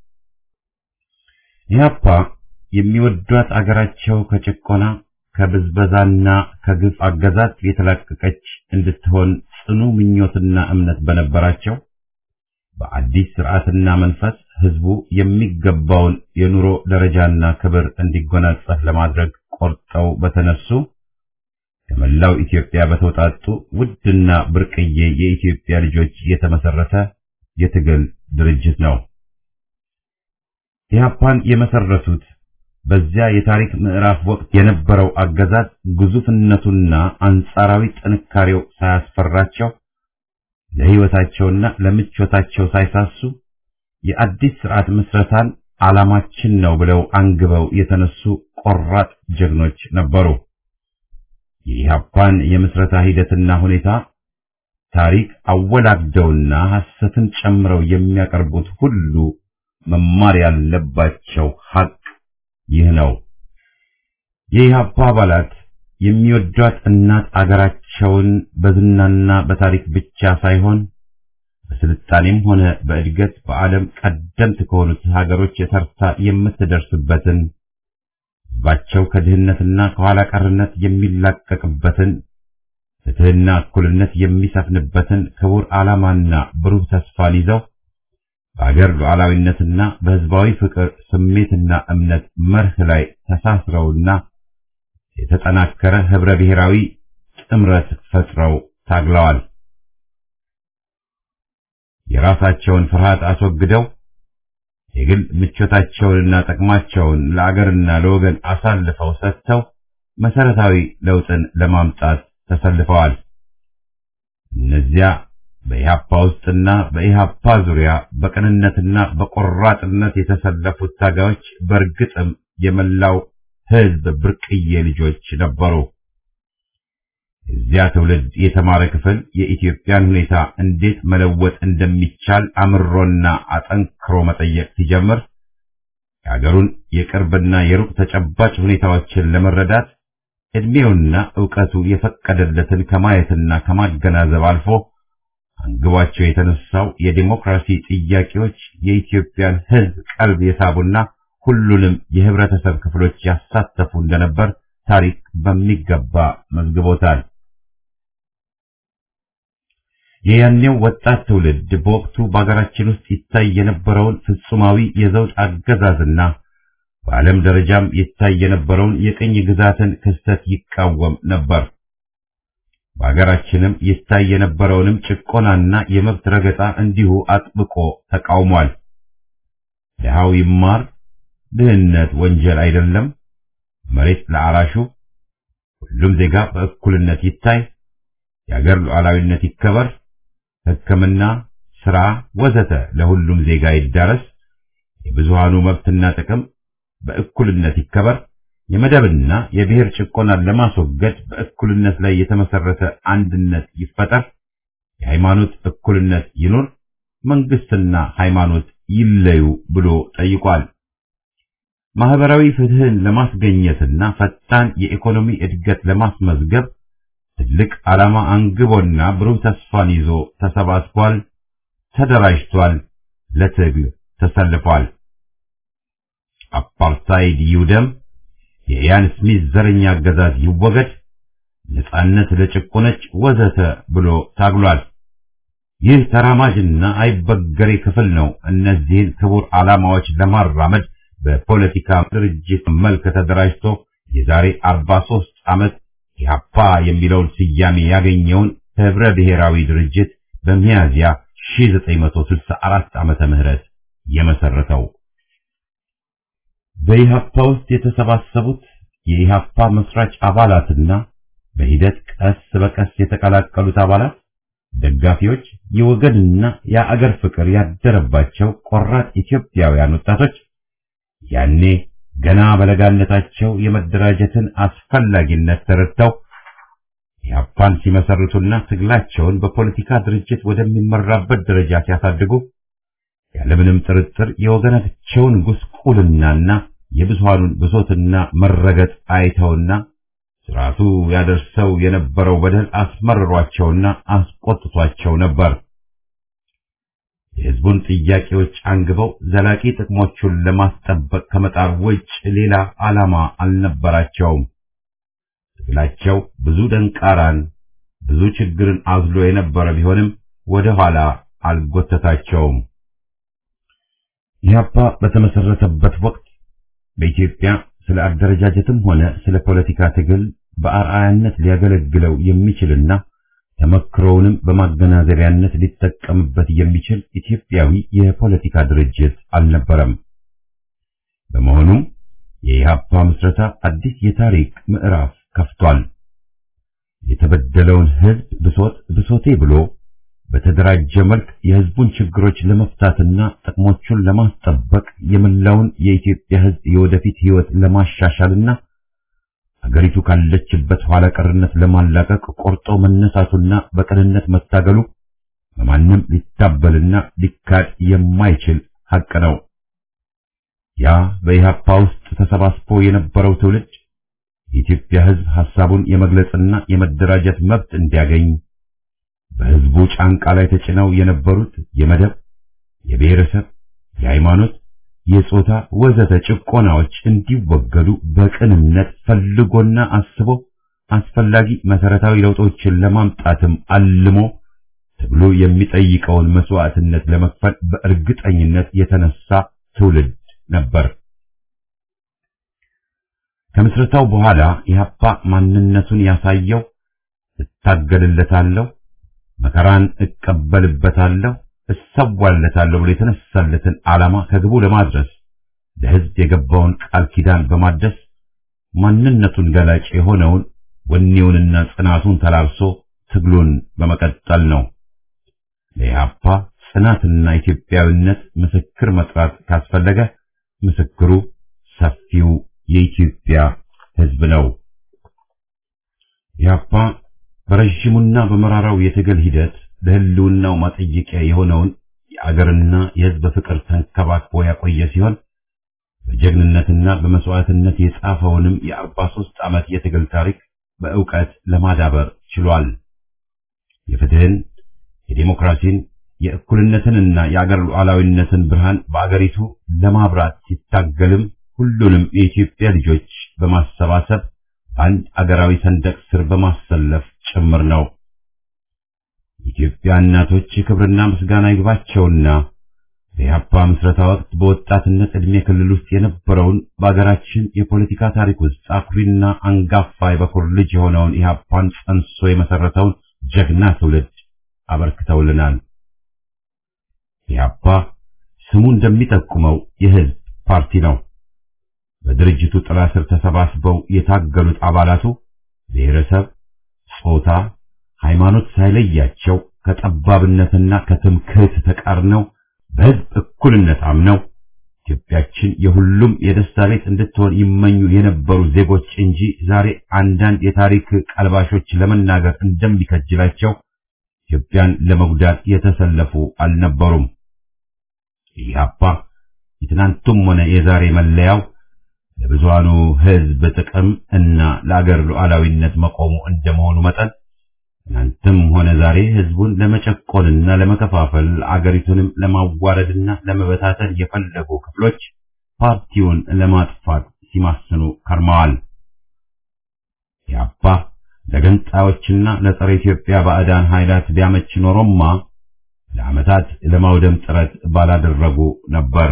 ኢሃፓ የሚወዷት አገራቸው ከጭቆና ከብዝበዛና ከግፍ አገዛዝ የተላቀቀች እንድትሆን ጽኑ ምኞትና እምነት በነበራቸው በአዲስ ስርዓትና መንፈስ ህዝቡ የሚገባውን የኑሮ ደረጃና ክብር እንዲጎናጸፍ ለማድረግ ቆርጠው በተነሱ ከመላው ኢትዮጵያ በተውጣጡ ውድና ብርቅዬ የኢትዮጵያ ልጆች የተመሰረተ የትግል ድርጅት ነው። ኢህአፓን የመሰረቱት በዚያ የታሪክ ምዕራፍ ወቅት የነበረው አገዛዝ ግዙፍነቱና አንጻራዊ ጥንካሬው ሳያስፈራቸው ለህይወታቸውና ለምቾታቸው ሳይሳሱ የአዲስ ስርዓት ምስረታን ዓላማችን ነው ብለው አንግበው የተነሱ ቆራጥ ጀግኖች ነበሩ። የኢህአፓን የምስረታ ሂደትና ሁኔታ ታሪክ አወላግደውና ሐሰትን ጨምረው የሚያቀርቡት ሁሉ መማር ያለባቸው ሐቅ ይህ ነው። የኢህአፓ አባላት የሚወዷት እናት አገራቸውን በዝናና በታሪክ ብቻ ሳይሆን በስልጣኔም ሆነ በእድገት በዓለም ቀደምት ከሆኑት ሀገሮች የተርታ የምትደርስበትን ህዝባቸው ከድህነትና ከኋላ ቀርነት የሚላቀቅበትን ፍትህና እኩልነት የሚሰፍንበትን ክቡር ዓላማና ብሩህ ተስፋን ይዘው በአገር ሉዓላዊነትና በሕዝባዊ ፍቅር ስሜትና እምነት መርህ ላይ ተሳስረውና የተጠናከረ ህብረ ብሔራዊ ጥምረት ፈጥረው ታግለዋል። የራሳቸውን ፍርሃት አስወግደው የግል ምቾታቸውንና ጥቅማቸውን ለአገርና ለወገን አሳልፈው ሰጥተው መሰረታዊ ለውጥን ለማምጣት ተሰልፈዋል። እነዚያ በኢህአፓ ውስጥና በኢህአፓ ዙሪያ በቅንነትና በቆራጥነት የተሰለፉት ታጋዮች በእርግጥም የመላው ህዝብ ብርቅዬ ልጆች ነበሩ። የዚያ ትውልድ የተማረ ክፍል የኢትዮጵያን ሁኔታ እንዴት መለወጥ እንደሚቻል አምሮና አጠንክሮ መጠየቅ ሲጀምር የአገሩን የቅርብና የሩቅ ተጨባጭ ሁኔታዎችን ለመረዳት ዕድሜውና ዕውቀቱ የፈቀደለትን ከማየትና ከማገናዘብ አልፎ አንግቧቸው የተነሳው የዲሞክራሲ ጥያቄዎች የኢትዮጵያን ህዝብ ቀልብ የሳቡና ሁሉንም የህብረተሰብ ክፍሎች ያሳተፉ እንደነበር ታሪክ በሚገባ መዝግቦታል። የያኔው ወጣት ትውልድ በወቅቱ በአገራችን ውስጥ ይታይ የነበረውን ፍጹማዊ የዘውድ አገዛዝና በዓለም ደረጃም ይታይ የነበረውን የቅኝ ግዛትን ክስተት ይቃወም ነበር። በአገራችንም ይታይ የነበረውንም ጭቆናና የመብት ረገጣ እንዲሁ አጥብቆ ተቃውሟል። ድሃው ይማር፣ ድህነት ወንጀል አይደለም፣ መሬት ለአራሹ፣ ሁሉም ዜጋ በእኩልነት ይታይ፣ የአገር ሉዓላዊነት ይከበር፣ ሕክምና፣ ስራ ወዘተ ለሁሉም ዜጋ ይዳረስ፣ የብዙሃኑ መብትና ጥቅም በእኩልነት ይከበር፣ የመደብና የብሔር ጭቆናን ለማስወገድ በእኩልነት ላይ የተመሰረተ አንድነት ይፈጠር፣ የሃይማኖት እኩልነት ይኑር፣ መንግስትና ሃይማኖት ይለዩ ብሎ ጠይቋል። ማህበራዊ ፍትህን ለማስገኘትና ፈጣን የኢኮኖሚ እድገት ለማስመዝገብ ትልቅ ዓላማ አንግቦና ብሩህ ተስፋን ይዞ ተሰባስቧል፣ ተደራጅቷል፣ ለትግል ተሰልፏል። አፓርታይድ ይውደም፣ የኢያን ስሚዝ ዘረኛ አገዛዝ ይወገድ፣ ነጻነት ለጭቆነች ወዘተ ብሎ ታግሏል። ይህ ተራማጅና አይበገሬ ክፍል ነው እነዚህን ክቡር ዓላማዎች ለማራመድ በፖለቲካ ድርጅት መልክ ተደራጅቶ የዛሬ 43 ዓመት ኢህአፓ የሚለውን ስያሜ ያገኘውን ህብረ ብሔራዊ ድርጅት በሚያዝያ 1964 ዓመተ ምህረት የመሰረተው። በኢህአፓ ውስጥ የተሰባሰቡት የኢህአፓ መስራች አባላትና በሂደት ቀስ በቀስ የተቀላቀሉት አባላት ደጋፊዎች፣ የወገንና የአገር ፍቅር ያደረባቸው ቆራጥ ኢትዮጵያውያን ወጣቶች ያኔ ገና በለጋነታቸው የመደራጀትን አስፈላጊነት ተረድተው ኢህአፓን ሲመሰርቱና ትግላቸውን በፖለቲካ ድርጅት ወደሚመራበት ደረጃ ሲያሳድጉ ያለምንም ጥርጥር የወገናቸውን ጉስቁልናና የብዙሃኑን ብሶትና መረገጥ አይተውና ስርዓቱ ያደርሰው የነበረው በደል አስመርሯቸውና አስቆጥቷቸው ነበር። የህዝቡን ጥያቄዎች አንግበው ዘላቂ ጥቅሞቹን ለማስጠበቅ ከመጣር ውጭ ሌላ ዓላማ አልነበራቸውም። ትግላቸው ብዙ ደንቃራን፣ ብዙ ችግርን አዝሎ የነበረ ቢሆንም ወደ ኋላ አልጎተታቸውም። ኢህአፓ በተመሰረተበት ወቅት በኢትዮጵያ ስለ አደረጃጀትም ሆነ ስለ ፖለቲካ ትግል በአርአያነት ሊያገለግለው የሚችልና ተመክሮውንም በማገናዘቢያነት ሊጠቀምበት የሚችል ኢትዮጵያዊ የፖለቲካ ድርጅት አልነበረም። በመሆኑም የኢህአፓ ምስረታ አዲስ የታሪክ ምዕራፍ ከፍቷል። የተበደለውን ህዝብ ብሶት ብሶቴ ብሎ በተደራጀ መልክ የህዝቡን ችግሮች ለመፍታትና ጥቅሞቹን ለማስጠበቅ የመላውን የኢትዮጵያ ህዝብ የወደፊት ህይወት ለማሻሻልና አገሪቱ ካለችበት ኋላ ቀርነት ለማላቀቅ ቆርጦ መነሳቱና በቅንነት መታገሉ በማንም ሊታበልና ሊካድ የማይችል ሐቅ ነው። ያ በኢህአፓ ውስጥ ተሰባስቦ የነበረው ትውልድ የኢትዮጵያ ህዝብ ሐሳቡን የመግለጽና የመደራጀት መብት እንዲያገኝ በህዝቡ ጫንቃ ላይ ተጭነው የነበሩት የመደብ፣ የብሔረሰብ፣ የሃይማኖት፣ የጾታ ወዘተ ጭቆናዎች እንዲወገዱ በቅንነት ፈልጎና አስቦ አስፈላጊ መሰረታዊ ለውጦችን ለማምጣትም አልሞ ትግሉ የሚጠይቀውን መስዋዕትነት ለመክፈል በእርግጠኝነት የተነሳ ትውልድ ነበር። ከምስረታው በኋላ ኢህአፓ ማንነቱን ያሳየው እታገልለታለሁ፣ መከራን እቀበልበታለሁ፣ እሰዋለታለሁ ብሎ የተነሳለትን ዓላማ ከግቡ ለማድረስ ለሕዝብ የገባውን ቃል ኪዳን በማደስ ማንነቱን ገላጭ የሆነውን ወኔውንና ጽናቱን ተላብሶ ትግሉን በመቀጠል ነው። ለኢህአፓ ጽናትና ኢትዮጵያዊነት ምስክር መጥራት ካስፈለገ ምስክሩ ሰፊው የኢትዮጵያ ሕዝብ ነው። ኢህአፓ በረዥሙና በመራራው የትግል ሂደት ለህልውናው ማጠየቂያ የሆነውን የአገርና የሕዝብ ፍቅር ተንከባክቦ ያቆየ ሲሆን በጀግንነትና በመስዋዕትነት የጻፈውንም የአርባ ሦስት ዓመት የትግል ታሪክ በእውቀት ለማዳበር ችሏል። የፍትህን፣ የዴሞክራሲን፣ የእኩልነትንና የአገር ሉዓላዊነትን ብርሃን በአገሪቱ ለማብራት ሲታገልም ሁሉንም የኢትዮጵያ ልጆች በማሰባሰብ አንድ አገራዊ ሰንደቅ ስር በማሰለፍ ጭምር ነው። የኢትዮጵያ እናቶች ክብርና ምስጋና ይግባቸውና በኢህአፓ ምስረታ ወቅት በወጣትነት ዕድሜ ክልል ውስጥ የነበረውን በአገራችን የፖለቲካ ታሪክ ውስጥ አኩሪና አንጋፋ የበኩር ልጅ የሆነውን ኢህአፓን ጸንሶ የመሰረተውን ጀግና ትውልድ አበርክተውልናል። ኢህአፓ ስሙ እንደሚጠቁመው የህዝብ ፓርቲ ነው። በድርጅቱ ጥላ ስር ተሰባስበው የታገሉት አባላቱ ብሔረሰብ፣ ጾታ፣ ሃይማኖት ሳይለያቸው ከጠባብነትና ከትምክህት ተቃርነው በህዝብ እኩልነት አምነው ኢትዮጵያችን የሁሉም የደስታ ቤት እንድትሆን ይመኙ የነበሩ ዜጎች እንጂ ዛሬ አንዳንድ የታሪክ ቀልባሾች ለመናገር እንደሚከጅላቸው ኢትዮጵያን ለመጉዳት የተሰለፉ አልነበሩም። ኢህአፓ የትናንቱም ሆነ የዛሬ መለያው ለብዙሃኑ ህዝብ ጥቅም እና ለአገር ሉዓላዊነት መቆሙ እንደመሆኑ መጠን ትናንትም ሆነ ዛሬ ህዝቡን ለመጨቆንና ለመከፋፈል አገሪቱንም ለማዋረድና ለመበታተን የፈለጉ ክፍሎች ፓርቲውን ለማጥፋት ሲማስኑ ከርመዋል። ኢህአፓ ለገንጣዮችና ለጸረ ኢትዮጵያ ባዕዳን ኃይላት ቢያመች ኖሮማ ለዓመታት ለማውደም ጥረት ባላደረጉ ነበር።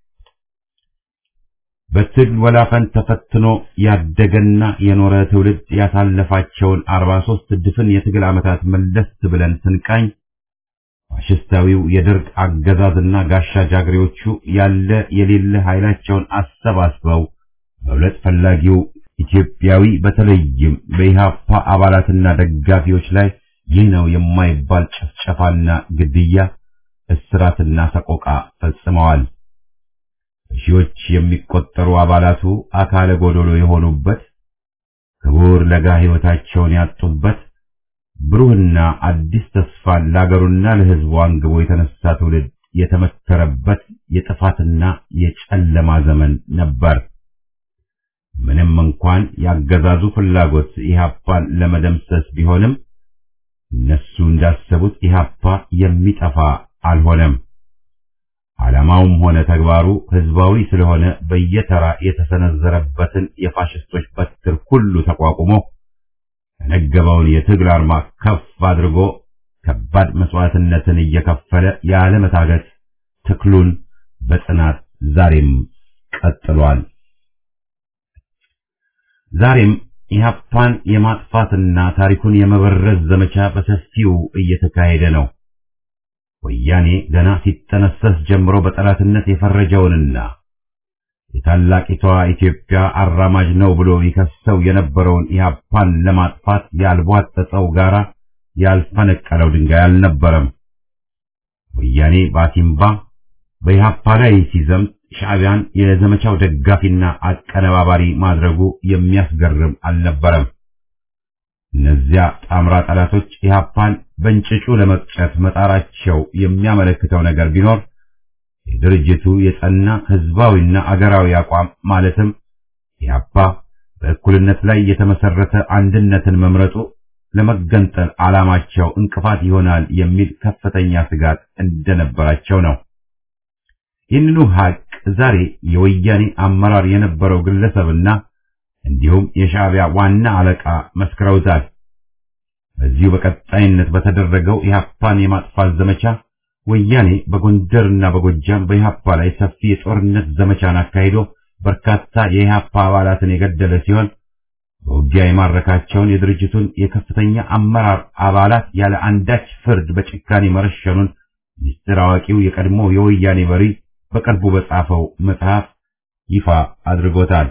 በትግል ወላፈን ተፈትኖ ያደገና የኖረ ትውልድ ያሳለፋቸውን 43 ድፍን የትግል ዓመታት መለስ ብለን ስንቃኝ ፋሽስታዊው የደርግ አገዛዝና ጋሻ ጃግሬዎቹ ያለ የሌለ ኃይላቸውን አሰባስበው መብለጥ ፈላጊው ኢትዮጵያዊ በተለይም በኢህአፓ አባላትና ደጋፊዎች ላይ ይህ ነው የማይባል ጭፍጨፋና ግድያ፣ እስራትና ሰቆቃ ፈጽመዋል። በሺዎች የሚቆጠሩ አባላቱ አካለ ጎዶሎ የሆኑበት ክቡር ለጋ ሕይወታቸውን ያጡበት ብሩህና አዲስ ተስፋን ለአገሩና ለሕዝቡ አንግቦ የተነሳ ትውልድ የተመከረበት የጥፋትና የጨለማ ዘመን ነበር። ምንም እንኳን ያገዛዙ ፍላጎት ኢህአፓን ለመደምሰስ ቢሆንም እነሱ እንዳሰቡት ኢህአፓ የሚጠፋ አልሆነም። ዓላማውም ሆነ ተግባሩ ህዝባዊ ስለሆነ በየተራ የተሰነዘረበትን የፋሽስቶች በትር ሁሉ ተቋቁሞ የነገበውን የትግል አርማ ከፍ አድርጎ ከባድ መስዋዕትነትን እየከፈለ ያለመታገት ትክሉን በጽናት ዛሬም ቀጥሏል። ዛሬም ኢህአፓን የማጥፋትና ታሪኩን የመበረዝ ዘመቻ በሰፊው እየተካሄደ ነው። ወያኔ ገና ሲጠነሰስ ጀምሮ በጠላትነት የፈረጀውንና የታላቂቷ ኢትዮጵያ አራማጅ ነው ብሎ ይከሰው የነበረውን ኢህአፓን ለማጥፋት ያልቧጠጠው ጋራ ያልፈነቀለው ድንጋይ አልነበረም። ወያኔ ባሲምባ በኢህአፓ ላይ ሲዘምት ሻዕቢያን የዘመቻው ደጋፊና አቀነባባሪ ማድረጉ የሚያስገርም አልነበረም። እነዚያ ጣምራ ጠላቶች ኢህአፓን በእንጭጩ ለመቅጨት መጣራቸው የሚያመለክተው ነገር ቢኖር የድርጅቱ የጸና ህዝባዊና አገራዊ አቋም ማለትም ኢህአፓ በእኩልነት ላይ የተመሰረተ አንድነትን መምረጡ ለመገንጠል ዓላማቸው እንቅፋት ይሆናል የሚል ከፍተኛ ስጋት እንደነበራቸው ነው። ይህንኑ ሀቅ ዛሬ የወያኔ አመራር የነበረው ግለሰብና እንዲሁም የሻዕቢያ ዋና አለቃ መስክረውታል። በዚሁ በቀጣይነት በተደረገው ኢህአፓን የማጥፋት ዘመቻ ወያኔ በጎንደርና በጎጃም በኢህአፓ ላይ ሰፊ የጦርነት ዘመቻን አካሂዶ በርካታ የኢህአፓ አባላትን የገደለ ሲሆን በውጊያ የማረካቸውን የድርጅቱን የከፍተኛ አመራር አባላት ያለ አንዳች ፍርድ በጭካኔ መረሸኑን ሚስጥር አዋቂው የቀድሞ የወያኔ መሪ በቅርቡ በጻፈው መጽሐፍ ይፋ አድርጎታል።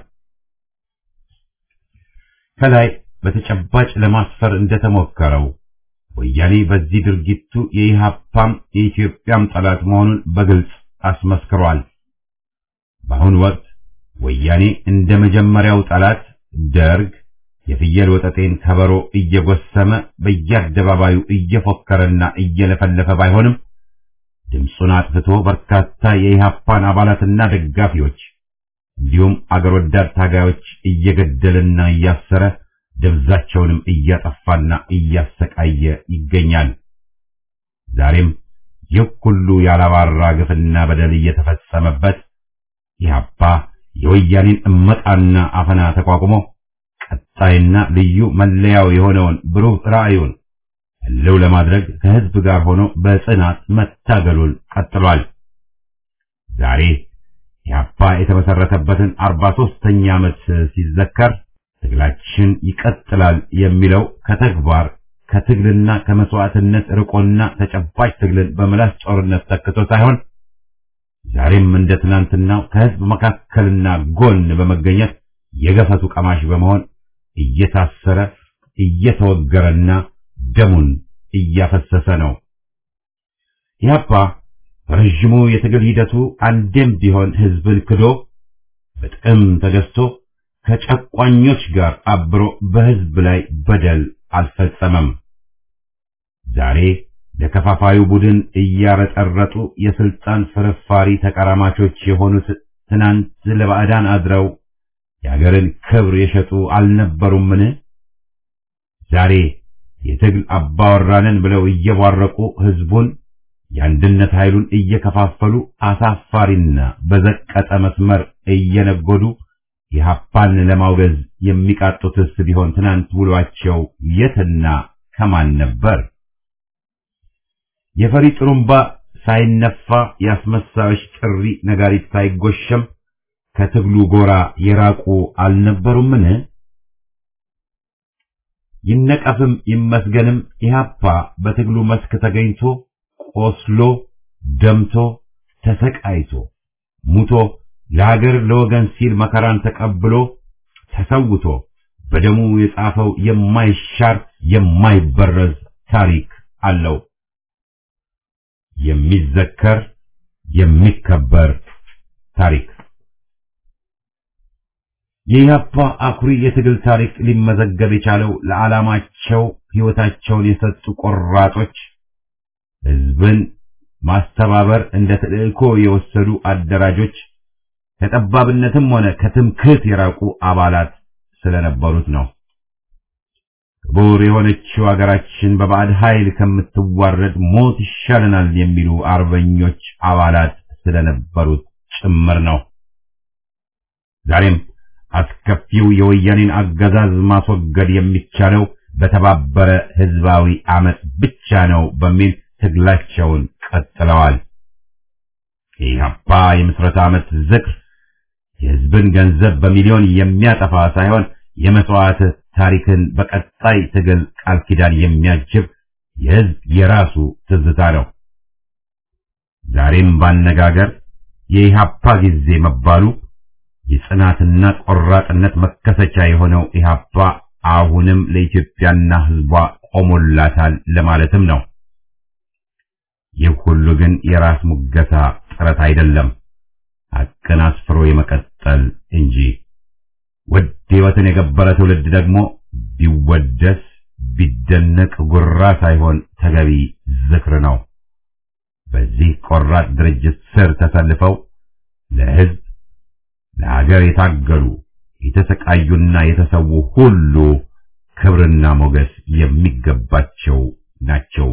ከላይ በተጨባጭ ለማስፈር እንደተሞከረው ወያኔ በዚህ ድርጊቱ የኢህአፓም የኢትዮጵያም ጠላት መሆኑን በግልጽ አስመስክሯል። በአሁኑ ወቅት ወያኔ እንደ መጀመሪያው ጠላት ደርግ የፍየል ወጠጤን ከበሮ እየጎሰመ በየአደባባዩ እየፎከረና እየለፈለፈ ባይሆንም ድምፁን አጥፍቶ በርካታ የኢህአፓን አባላትና ደጋፊዎች እንዲሁም አገር ወዳድ ታጋዮች እየገደለና እያሰረ ደብዛቸውንም እያጠፋና እያሰቃየ ይገኛል። ዛሬም ይህ ሁሉ ያላባራ ግፍና በደል እየተፈጸመበት ኢህአፓ የወያኔን እመጣና አፈና ተቋቁሞ ቀጣይና ልዩ መለያው የሆነውን ብሩህ ራዕዩን ህልው ለማድረግ ከህዝብ ጋር ሆኖ በጽናት መታገሉን ቀጥሏል። ዛሬ ኢህአፓ የተመሰረተበትን አርባ ሦስተኛ ዓመት ሲዘከር ትግላችን ይቀጥላል የሚለው ከተግባር ከትግልና ከመስዋዕትነት ርቆና ተጨባጭ ትግልን በምላስ ጦርነት ተክቶ ሳይሆን ዛሬም እንደ ትናንትናው ከህዝብ መካከልና ጎን በመገኘት የገፈቱ ቀማሽ በመሆን እየታሰረ እየተወገረና ደሙን እያፈሰሰ ነው። ኢህአፓ በረዥሙ የትግል ሂደቱ አንዴም ቢሆን ህዝብን ክዶ በጥቅም ተገዝቶ ከጨቋኞች ጋር አብሮ በህዝብ ላይ በደል አልፈጸመም። ዛሬ ለከፋፋዩ ቡድን እያረጠረጡ የስልጣን ፍርፋሪ ተቀራማቾች የሆኑት ትናንት ለባዕዳን አድረው የአገርን ክብር የሸጡ አልነበሩምን? ዛሬ የትግል አባወራንን ብለው እየቧረቁ ህዝቡን የአንድነት ኃይሉን እየከፋፈሉ አሳፋሪና በዘቀጠ መስመር እየነጎዱ ኢህአፓን ለማውገዝ የሚቃጡትስ ቢሆን ትናንት ውሏቸው የትና ከማን ነበር? የፈሪ ጥሩምባ ሳይነፋ የአስመሳዮች ጥሪ ነጋሪት ሳይጎሸም ከትግሉ ጎራ የራቁ አልነበሩምን? ይነቀፍም ይመስገንም ኢህአፓ በትግሉ መስክ ተገኝቶ ቆስሎ ደምቶ ተሰቃይቶ ሙቶ ለሀገር ለወገን ሲል መከራን ተቀብሎ ተሰውቶ በደሙ የጻፈው የማይሻር የማይበረዝ ታሪክ አለው። የሚዘከር የሚከበር ታሪክ የኢህአፓ አኩሪ የትግል ታሪክ ሊመዘገብ የቻለው ለዓላማቸው ሕይወታቸውን የሰጡ ቆራጦች፣ ህዝብን ማስተባበር እንደ ተልእኮ የወሰዱ አደራጆች፣ ከጠባብነትም ሆነ ከትምክህት የራቁ አባላት ስለነበሩት ነው። ክቡር የሆነችው አገራችን በባዕድ ኃይል ከምትዋረድ ሞት ይሻለናል የሚሉ አርበኞች አባላት ስለነበሩት ጭምር ነው። ዛሬም አስከፊው የወያኔን አገዛዝ ማስወገድ የሚቻለው በተባበረ ህዝባዊ አመፅ ብቻ ነው በሚል ትግላቸውን ቀጥለዋል። የኢህአፓ የምስረታ ዓመት ዝክር የህዝብን ገንዘብ በሚሊዮን የሚያጠፋ ሳይሆን የመስዋዕት ታሪክን በቀጣይ ትግል ቃል ኪዳን የሚያጅብ የህዝብ የራሱ ትዝታ ነው። ዛሬም ባነጋገር የኢህአፓ ጊዜ መባሉ የጽናትና ቆራጥነት መከሰቻ የሆነው ኢህአፓ አሁንም ለኢትዮጵያና ህዝቧ ቆሞላታል ለማለትም ነው። ይህ ሁሉ ግን የራስ ሙገሳ ጥረት አይደለም፣ ሐቅን አስፍሮ የመቀጠል እንጂ። ውድ ህይወትን የገበረ ትውልድ ደግሞ ቢወደስ ቢደነቅ ጉራ ሳይሆን ተገቢ ዝክር ነው። በዚህ ቆራጥ ድርጅት ስር ተሰልፈው ለህዝብ ለሀገር የታገሉ የተሰቃዩና የተሰዉ ሁሉ ክብርና ሞገስ የሚገባቸው ናቸው።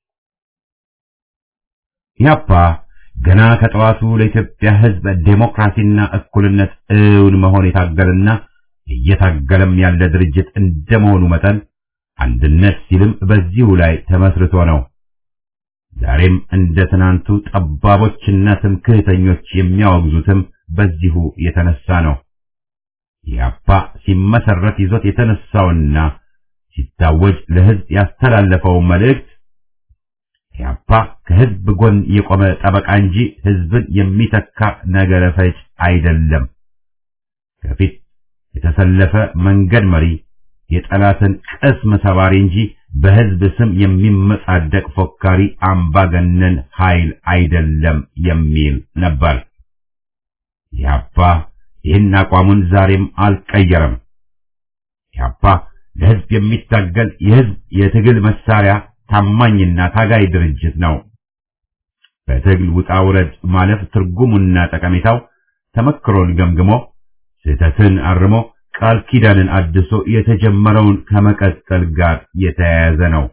ኢህአፓ ገና ከጠዋቱ ለኢትዮጵያ ህዝብ ዴሞክራሲና እኩልነት እውን መሆን የታገለና እየታገለም ያለ ድርጅት እንደመሆኑ መጠን አንድነት ሲልም በዚሁ ላይ ተመስርቶ ነው። ዛሬም እንደ ትናንቱ ጠባቦችና ትምክህተኞች የሚያወግዙትም በዚሁ የተነሳ ነው። ኢህአፓ ሲመሰረት ይዞት የተነሳውና ሲታወጅ ለሕዝብ ያስተላለፈው መልእክት ኢህአፓ ከሕዝብ ጎን የቆመ ጠበቃ እንጂ ሕዝብን የሚተካ ነገረ ፈጅ አይደለም። ከፊት የተሰለፈ መንገድ መሪ፣ የጠላትን ቅስም ሰባሪ እንጂ በሕዝብ ስም የሚመጻደቅ ፎካሪ አምባገነን ኃይል አይደለም የሚል ነበር። ኢህአፓ ይህን አቋሙን ዛሬም አልቀየረም። ኢህአፓ ለሕዝብ የሚታገል የሕዝብ የትግል መሳሪያ ታማኝና ታጋይ ድርጅት ነው። በትግል ውጣ ውረድ ማለፍ ትርጉሙና ጠቀሜታው ተመክሮን ገምግሞ ስህተትን አርሞ ቃል ኪዳንን አድሶ የተጀመረውን ከመቀጠል ጋር የተያያዘ ነው።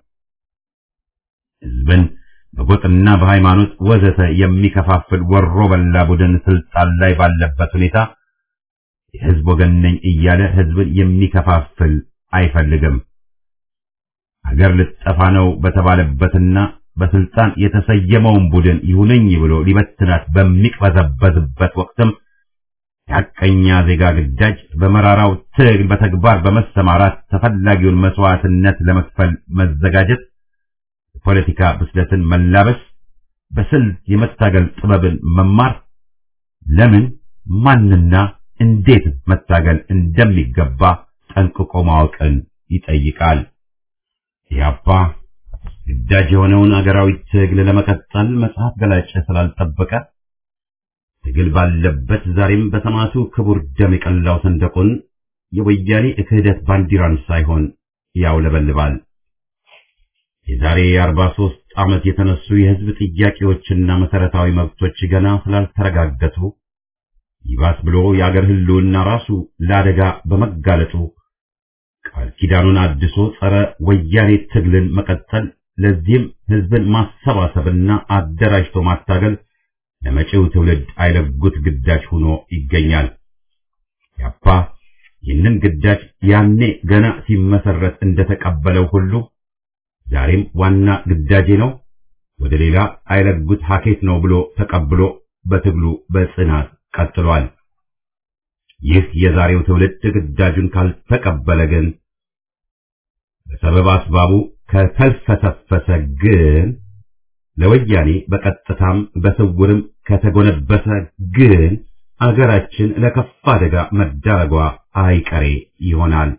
ሕዝብን በጎጥና በሃይማኖት ወዘተ የሚከፋፍል ወሮ በላ ቡድን ስልጣን ላይ ባለበት ሁኔታ የሕዝብ ወገን ነኝ እያለ ሕዝብን የሚከፋፍል አይፈልግም። አገር ልጠፋ ነው በተባለበትና በስልጣን የተሰየመውን ቡድን ይሁነኝ ብሎ ሊበትናት በሚቅበዘበዝበት ወቅትም የሐቀኛ ዜጋ ግዳጅ በመራራው ትግል በተግባር በመሰማራት ተፈላጊውን መስዋዕትነት ለመክፈል መዘጋጀት፣ የፖለቲካ ብስለትን መላበስ፣ በስልት የመታገል ጥበብን መማር፣ ለምን ማንና እንዴት መታገል እንደሚገባ ጠንቅቆ ማወቅን ይጠይቃል። ኢህአፓ ግዳጅ የሆነውን አገራዊ ትግል ለመቀጠል መጽሐፍ ገላጭ ስላልጠበቀ ትግል ባለበት ዛሬም በሰማዕቱ ክቡር ደም የቀላው ሰንደቁን የወያኔ ክህደት ባንዲራን ሳይሆን ያውለበልባል። የዛሬ የአርባ ሦስት ዓመት የተነሱ የሕዝብ ጥያቄዎችና መሠረታዊ መብቶች ገና ስላልተረጋገጡ ይባስ ብሎ የአገር ሕልውና ራሱ ለአደጋ በመጋለጡ ቃል ኪዳኑን አድሶ ጸረ ወያኔ ትግልን መቀጠል፣ ለዚህም ሕዝብን ማሰባሰብና አደራጅቶ ማታገል ለመጪው ትውልድ አይለጉት ግዳጅ ሆኖ ይገኛል። ያፓ ይህንን ግዳጅ ያኔ ገና ሲመሰረት እንደተቀበለው ሁሉ ዛሬም ዋና ግዳጄ ነው፣ ወደ ሌላ አይለጉት ሀኬት ነው ብሎ ተቀብሎ በትግሉ በጽናት ቀጥሏል። ይህ የዛሬው ትውልድ ግዳጁን ካልተቀበለ ግን በሰበብ አስባቡ ከተልፈሰፈሰ ግን ለወያኔ በቀጥታም በስውርም ከተጎነበሰ ግን አገራችን ለከፋ አደጋ መዳረጓ አይቀሬ ይሆናል።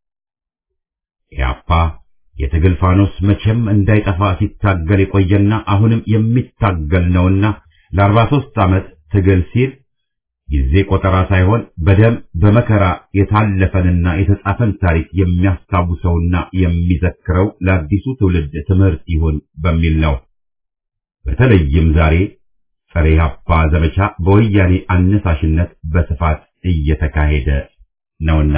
ኢያፓ የትግል ፋኖስ መቼም እንዳይጠፋ ሲታገል የቆየና አሁንም የሚታገል ነውና ለአርባ ሦስት ዓመት ትግል ሲል ጊዜ ቆጠራ ሳይሆን በደም በመከራ የታለፈንና የተጻፈን ታሪክ የሚያስታውሰውና የሚዘክረው ለአዲሱ ትውልድ ትምህርት ይሁን በሚል ነው። በተለይም ዛሬ ጸረ ኢህአፓ ዘመቻ በወያኔ አነሳሽነት በስፋት እየተካሄደ ነውና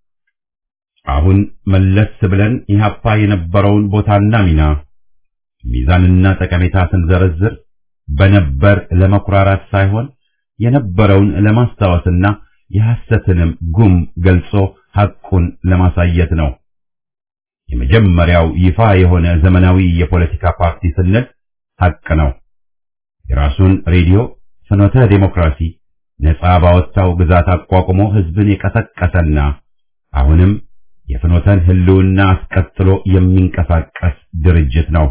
አሁን መለስ ብለን ኢህአፓ የነበረውን ቦታና ሚና ሚዛንና ጠቀሜታ ስንዘረዝር በነበር ለመኩራራት ሳይሆን የነበረውን ለማስታወስና የሐሰትንም ጉም ገልጾ ሐቁን ለማሳየት ነው። የመጀመሪያው ይፋ የሆነ ዘመናዊ የፖለቲካ ፓርቲ ስንል ሐቅ ነው። የራሱን ሬዲዮ ፍኖተ ዴሞክራሲ ነጻ ባወጣው ግዛት አቋቁሞ ህዝብን የቀሰቀሰና አሁንም የፍኖተን ህልውና አስቀጥሎ የሚንቀሳቀስ ድርጅት ነው።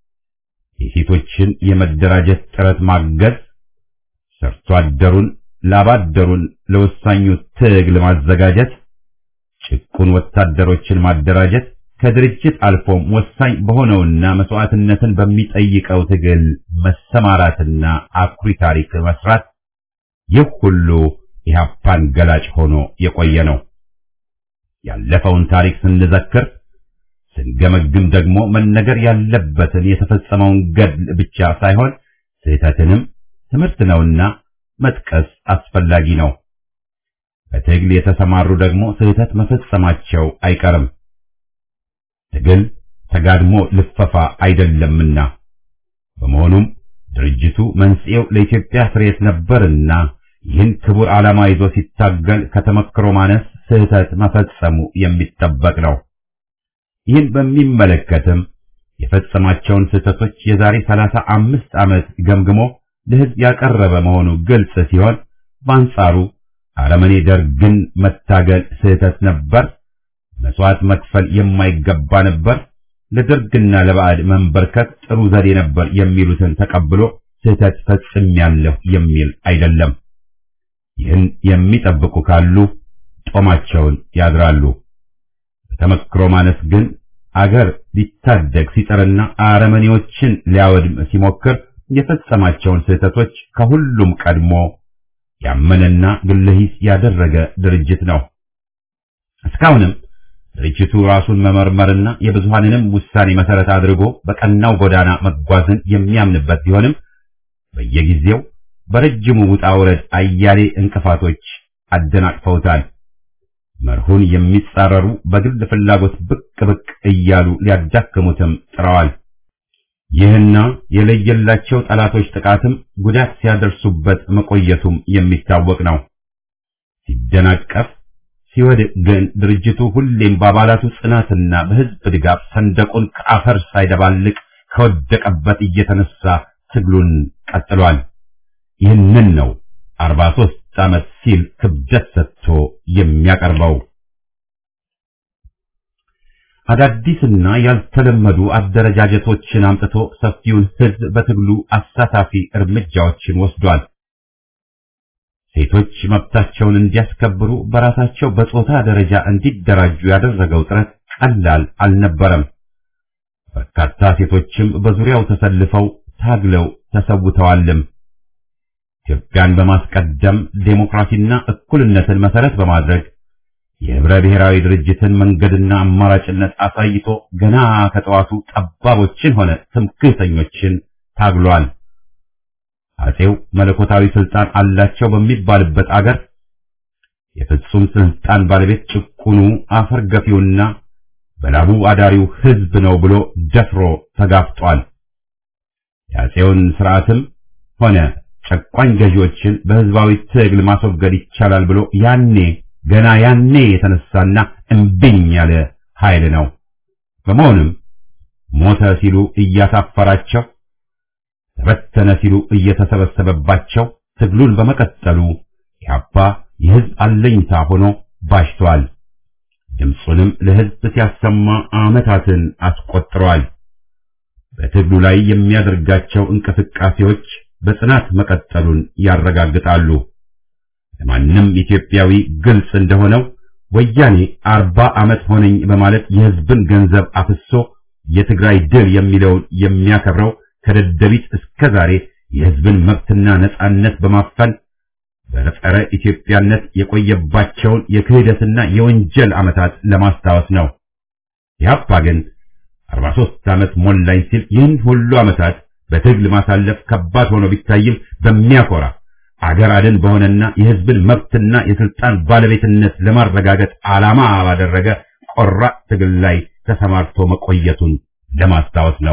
የሴቶችን የመደራጀት ጥረት ማገዝ፣ ሰርቶ አደሩን ላባደሩን ለወሳኙ ትግል ማዘጋጀት፣ ጭቁን ወታደሮችን ማደራጀት ከድርጅት አልፎም ወሳኝ በሆነውና መስዋዕትነትን በሚጠይቀው ትግል መሰማራትና አኩሪ ታሪክ መስራት ይህ ሁሉ ኢህአፓን ገላጭ ሆኖ የቆየ ነው። ያለፈውን ታሪክ ስንዘክር ስንገመግም ደግሞ መነገር ያለበትን የተፈጸመውን ገድል ብቻ ሳይሆን ስህተትንም ትምህርት ነውና መጥቀስ አስፈላጊ ነው። በትግል የተሰማሩ ደግሞ ስህተት መፈጸማቸው አይቀርም። ትግል ተጋድሞ ልፈፋ አይደለምና በመሆኑም ድርጅቱ መንስኤው ለኢትዮጵያ ፍሬት ነበርና ይህን ክቡር ዓላማ ይዞ ሲታገል ከተመክሮ ማነስ ስህተት መፈጸሙ የሚጠበቅ ነው። ይህን በሚመለከትም የፈጸማቸውን ስህተቶች የዛሬ ሰላሳ አምስት ዓመት ገምግሞ ለሕዝብ ያቀረበ መሆኑ ግልጽ ሲሆን በአንጻሩ አረመኔ ደርግን መታገል ስህተት ነበር፣ መስዋዕት መክፈል የማይገባ ነበር፣ ለደርግና ለባዕድ መንበርከት ጥሩ ዘዴ ነበር የሚሉትን ተቀብሎ ስህተት ፈጽሜያለሁ የሚል አይደለም። ይህን የሚጠብቁ ካሉ ጦማቸውን ያድራሉ። በተመክሮ ማነስ ግን አገር ሊታደግ ሲጥርና አረመኔዎችን ሊያወድም ሲሞክር የፈጸማቸውን ስህተቶች ከሁሉም ቀድሞ ያመነና ግለሂስ ያደረገ ድርጅት ነው። እስካሁንም ድርጅቱ ራሱን መመርመርና የብዙሃንንም ውሳኔ መሰረት አድርጎ በቀናው ጎዳና መጓዝን የሚያምንበት ቢሆንም በየጊዜው በረጅሙ ውጣ ውረድ አያሌ እንቅፋቶች አደናቅፈውታል። መርሁን የሚጻረሩ በግል ፍላጎት ብቅ ብቅ እያሉ ሊያዳክሙትም ጥረዋል። ይህና የለየላቸው ጠላቶች ጥቃትም ጉዳት ሲያደርሱበት መቆየቱም የሚታወቅ ነው። ሲደናቀፍ ሲወድቅ ግን ድርጅቱ ሁሌም በአባላቱ ጽናትና በሕዝብ ድጋፍ ሰንደቁን ከአፈር ሳይደባልቅ ከወደቀበት እየተነሳ ትግሉን ቀጥሏል። ይህንን ነው 43 ዓመት ሲል ክብደት ሰጥቶ የሚያቀርበው። አዳዲስና ያልተለመዱ አደረጃጀቶችን አምጥቶ ሰፊውን ሕዝብ በትግሉ አሳታፊ እርምጃዎችን ወስዷል። ሴቶች መብታቸውን እንዲያስከብሩ በራሳቸው በጾታ ደረጃ እንዲደራጁ ያደረገው ጥረት ቀላል አልነበረም። በርካታ ሴቶችም በዙሪያው ተሰልፈው ታግለው ተሰውተዋልም። ኢትዮጵያን በማስቀደም ዴሞክራሲና እኩልነትን መሰረት በማድረግ የህብረ ብሔራዊ ድርጅትን መንገድና አማራጭነት አሳይቶ ገና ከጠዋቱ ጠባቦችን ሆነ ትምክህተኞችን ታግሏል። አጼው መለኮታዊ ስልጣን አላቸው በሚባልበት አገር የፍጹም ስልጣን ባለቤት ጭቁኑ አፈር ገፊውና በላቡ አዳሪው ህዝብ ነው ብሎ ደፍሮ ተጋፍጧል። የአጼውን ስርዓትም ሆነ ጨቋኝ ገዢዎችን በህዝባዊ ትግል ማስወገድ ይቻላል ብሎ ያኔ ገና ያኔ የተነሳና እምቢኝ ያለ ኃይል ነው። በመሆኑም ሞተ ሲሉ እያሳፈራቸው ተበተነ ሲሉ እየተሰበሰበባቸው ትግሉን በመቀጠሉ ኢህአፓ የህዝብ አለኝታ ሆኖ ባሽቷል። ድምፁንም ለህዝብ ሲያሰማ ዓመታትን አስቆጥሯል። በትግሉ ላይ የሚያደርጋቸው እንቅስቃሴዎች በጽናት መቀጠሉን ያረጋግጣሉ። ለማንም ኢትዮጵያዊ ግልጽ እንደሆነው ወያኔ አርባ ዓመት ሆነኝ በማለት የህዝብን ገንዘብ አፍሶ የትግራይ ድል የሚለውን የሚያከብረው ከደደቢት እስከ ዛሬ የህዝብን መብትና ነጻነት በማፈን በጸረ ኢትዮጵያነት የቆየባቸውን የክህደትና የወንጀል ዓመታት ለማስታወስ ነው። ኢህአፓ ግን 43 ዓመት ሞላኝ ሲል ይህን ሁሉ ዓመታት በትግል ማሳለፍ ከባድ ሆኖ ቢታይም በሚያኮራ አገር አድን በሆነና የህዝብን መብትና የስልጣን ባለቤትነት ለማረጋገጥ ዓላማ ባደረገ ቆራጥ ትግል ላይ ተሰማርቶ መቆየቱን ለማስታወስ ነው።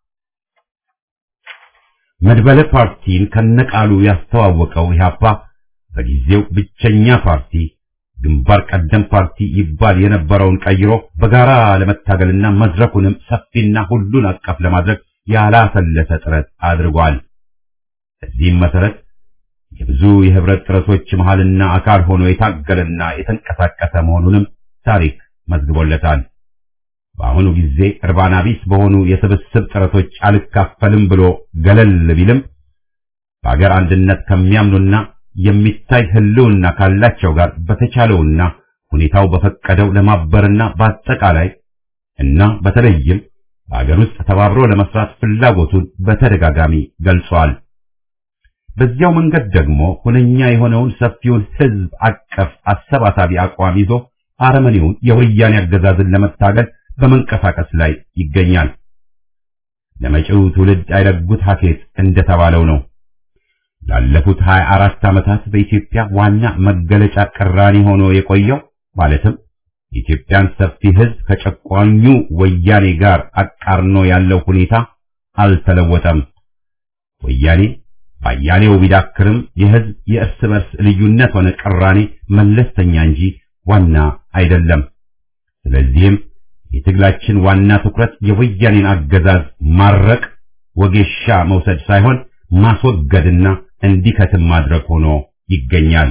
መድበለ ፓርቲን ከነቃሉ ያስተዋወቀው ኢህአፓ በጊዜው ብቸኛ ፓርቲ ግንባር ቀደም ፓርቲ ይባል የነበረውን ቀይሮ በጋራ ለመታገልና መድረኩንም ሰፊና ሁሉን አቀፍ ለማድረግ ያላሰለሰ ጥረት አድርጓል። በዚህም መሰረት የብዙ የህብረት ጥረቶች መሃልና አካል ሆኖ የታገለና የተንቀሳቀሰ መሆኑንም ታሪክ መዝግቦለታል። በአሁኑ ጊዜ እርባና ቢስ በሆኑ የስብስብ ጥረቶች አልካፈልም ብሎ ገለል ቢልም በአገር አንድነት ከሚያምኑና የሚታይ ህልውና ካላቸው ጋር በተቻለውና ሁኔታው በፈቀደው ለማበርና በአጠቃላይ እና በተለይም በአገር ውስጥ ተባብሮ ለመስራት ፍላጎቱን በተደጋጋሚ ገልጿል። በዚያው መንገድ ደግሞ ሁነኛ የሆነውን ሰፊውን ህዝብ አቀፍ አሰባሳቢ አቋም ይዞ አረመኔውን የወያኔ አገዛዝን ለመታገል በመንቀሳቀስ ላይ ይገኛል። ለመጪው ትውልድ አይረጉት ሀኬት እንደተባለው ነው። ላለፉት 24 ዓመታት በኢትዮጵያ ዋና መገለጫ ቅራኔ ሆኖ የቆየው ማለትም የኢትዮጵያን ሰፊ ህዝብ ከጨቋኙ ወያኔ ጋር አቃርኖ ያለው ሁኔታ አልተለወጠም። ወያኔ ባያሌው ቢዳክርም የህዝብ የእርስ በርስ ልዩነት ሆነ ቅራኔ መለስተኛ እንጂ ዋና አይደለም። ስለዚህም የትግላችን ዋና ትኩረት የወያኔን አገዛዝ ማረቅ፣ ወጌሻ መውሰድ ሳይሆን ማስወገድና እንዲከትም ማድረግ ሆኖ ይገኛል።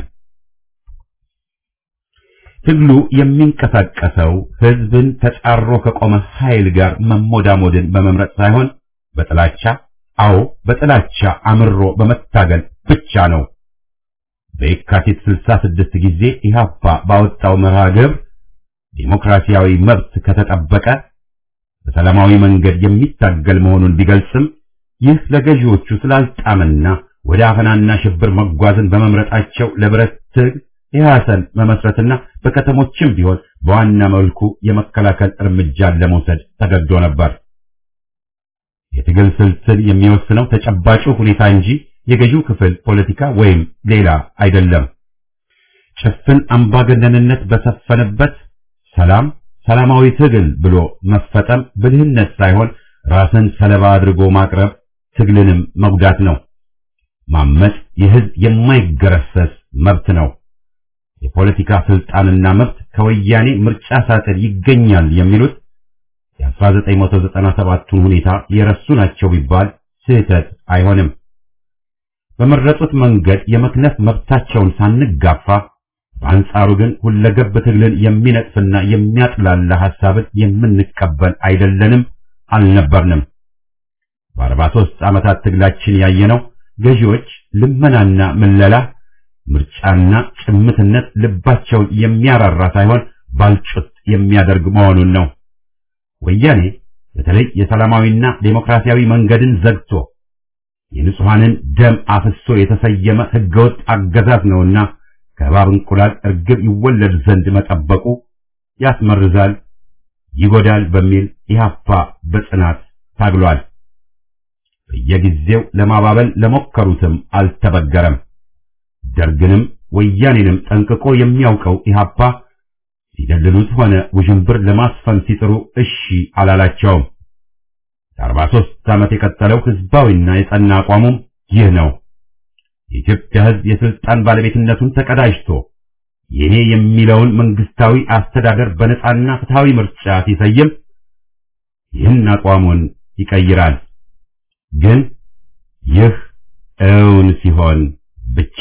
ትግሉ የሚንቀሳቀሰው ህዝብን ተጻሮ ከቆመ ኃይል ጋር መሞዳሞድን በመምረጥ ሳይሆን በጥላቻ አዎ በጥላቻ አምሮ በመታገል ብቻ ነው። በየካቲት 66 ጊዜ ኢህአፓ ባወጣው መርሃ ግብር ዲሞክራሲያዊ መብት ከተጠበቀ በሰላማዊ መንገድ የሚታገል መሆኑን ቢገልጽም ይህ ለገዢዎቹ ስላልጣምና ወደ አፈናና ሽብር መጓዝን በመምረጣቸው ለብረት ትግል የሐሰን መመስረትና በከተሞችም ቢሆን በዋና መልኩ የመከላከል እርምጃን ለመውሰድ ተገዶ ነበር። የትግል ስልትን የሚወስነው ተጨባጩ ሁኔታ እንጂ የገዢው ክፍል ፖለቲካ ወይም ሌላ አይደለም። ጭፍን አምባገነንነት በሰፈነበት ሰላም ሰላማዊ ትግል ብሎ መፈጠም ብልህነት ሳይሆን ራስን ሰለባ አድርጎ ማቅረብ ትግልንም መጉዳት ነው። ማመጽ የህዝብ የማይገረሰስ መብት ነው። የፖለቲካ ስልጣንና መብት ከወያኔ ምርጫ ሳጥን ይገኛል የሚሉት የ1997ቱን ሁኔታ የረሱ ናቸው ቢባል ስህተት አይሆንም። በመረጡት መንገድ የመክነፍ መብታቸውን ሳንጋፋ በአንጻሩ ግን ሁለገብ ትግልን የሚነጥፍና የሚያጥላላ ሐሳብን የምንቀበል አይደለንም፣ አልነበርንም። በአርባ ሦስት ዓመታት ትግላችን ያየነው ገዢዎች ልመናና ምለላ፣ ምርጫና ጭምትነት ልባቸውን የሚያራራ ሳይሆን ባልጩት የሚያደርግ መሆኑን ነው። ወያኔ በተለይ የሰላማዊና ዴሞክራሲያዊ መንገድን ዘግቶ የንጹሐንን ደም አፍሶ የተሰየመ ህገወጥ አገዛዝ ነውና ከእባብ እንቁላል እርግብ ይወለድ ዘንድ መጠበቁ ያስመርዛል፣ ይጎዳል በሚል ኢህአፓ በጽናት ታግሏል። በየጊዜው ለማባበል ለሞከሩትም አልተበገረም። ደርግንም ወያኔንም ጠንቅቆ የሚያውቀው ኢህአፓ ሲደልሉት ሆነ ውዥንብር ለማስፈን ሲጥሩ እሺ አላላቸውም። ለአርባ ሦስት ዓመት የቀጠለው ህዝባዊና የጸና አቋሙም ይህ ነው። የኢትዮጵያ ህዝብ የስልጣን ባለቤትነቱን ተቀዳጅቶ የኔ የሚለውን መንግስታዊ አስተዳደር በነጻና ፍትሃዊ ምርጫ ሲሰይም ይህን አቋሙን ይቀይራል። ግን ይህ እውን ሲሆን ብቻ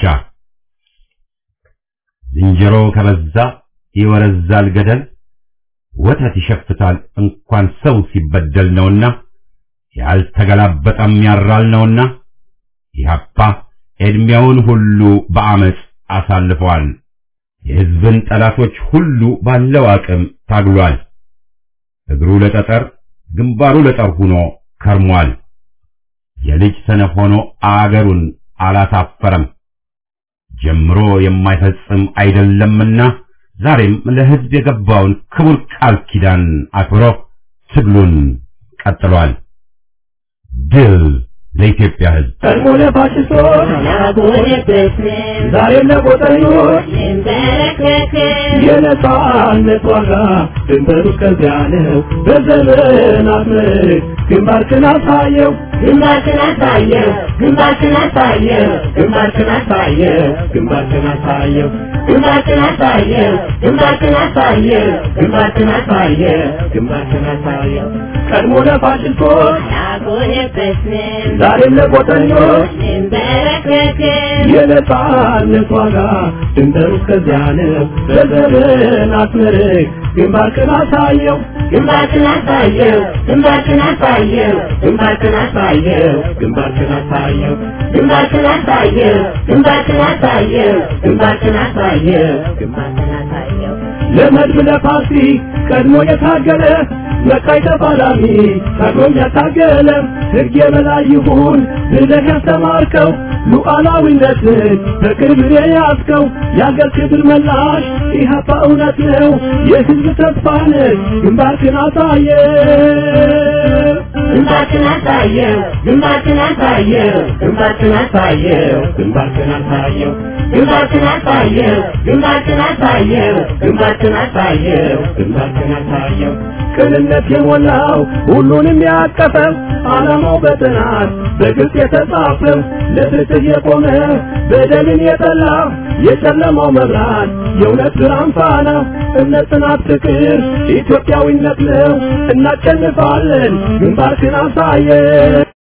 ዝንጀሮ ከበዛ ይወረዛል ገደል፣ ወተት ይሸፍታል እንኳን ሰው ሲበደል ነውና ያልተገላበጠም ያራል ነውና ኢህአፓ ዕድሜውን ሁሉ በአመፅ አሳልፈዋል። የህዝብን ጠላቶች ሁሉ ባለው አቅም ታግሏል። እግሩ ለጠጠር ግንባሩ ለጠር ሆኖ ከርሟል። የልጅ ሰነፍ ሆኖ አገሩን አላሳፈረም። ጀምሮ የማይፈጽም አይደለምና ዛሬም ለህዝብ የገባውን ክቡር ቃል ኪዳን አክብሮ ትግሉን ቀጥሏል። ድል ለኢትዮጵያ ህዝብ! ቀድሞ ለፋሽስቶች ዛሬም ለቆጠኞች የነጻነት ዋጋ ድንበሩ ከዚያ ነው። በዘመናት ምርክ ግንባርክን አሳየው ግንባርክን አሳየው ግንባርክን አሳየው ግንባርክን አሳየው ግንባርክን አሳየው ግንባርክን አሳየው ግንባርክን አሳየው ግንባርክን አሳየው ግንባርክን አሳየው ቀድሞ ለፋሽስቶች ያጎነበስን ዛሬም ለቆጠኞች እንበረከክን የነጻነት ዋጋ ድንበሩ ከዚያ ነው። በዘመናት ምርክ ግንባርክን አሳየው ግንባርክን አሳየው ግንባርክን አሳየው ግንባርክን አሳየው ግንባርክን አሳየው ግንባርክን አሳየው ግንባርክን አሳየው ግንባርክን አሳየው ግንባርክን አሳየው ለመድብ ለፓርቲ ቀድሞ የታገለ መቃይ ተፋላሚ ታግሎም ያታገለ ሕግ የበላይ ይሁን ብለህ ያስተማርከው ሉዓላዊነትን በክብር የያዝከው የአገር ክብር መላሽ ኢህአፓ እውነት ነው የሕዝብ ተስፋ ነህ ግንባርክን አሳየ ግንባርክን አሳየው ግንባርክን አሳየው ግንባርክን አሳየው ግንባርክን አሳየው ግንባርክን አሳየው ግንባርክን አሳየው ግንባርክን አሳየው ግንባርክን አሳየው ቅንነት የሞላው ሁሉንም ያቀፈ ዓላማው በጥናት በግልጽ የተጻፈ ለፍትህ የቆመ በደልን የጠላ የጨለማው መብራት የእውነት ብርሃን ፋና እምነት፣ ጽናት፣ ፍቅር ኢትዮጵያዊነት ነው። እናሸንፋለን። ግንባርክን አሳየ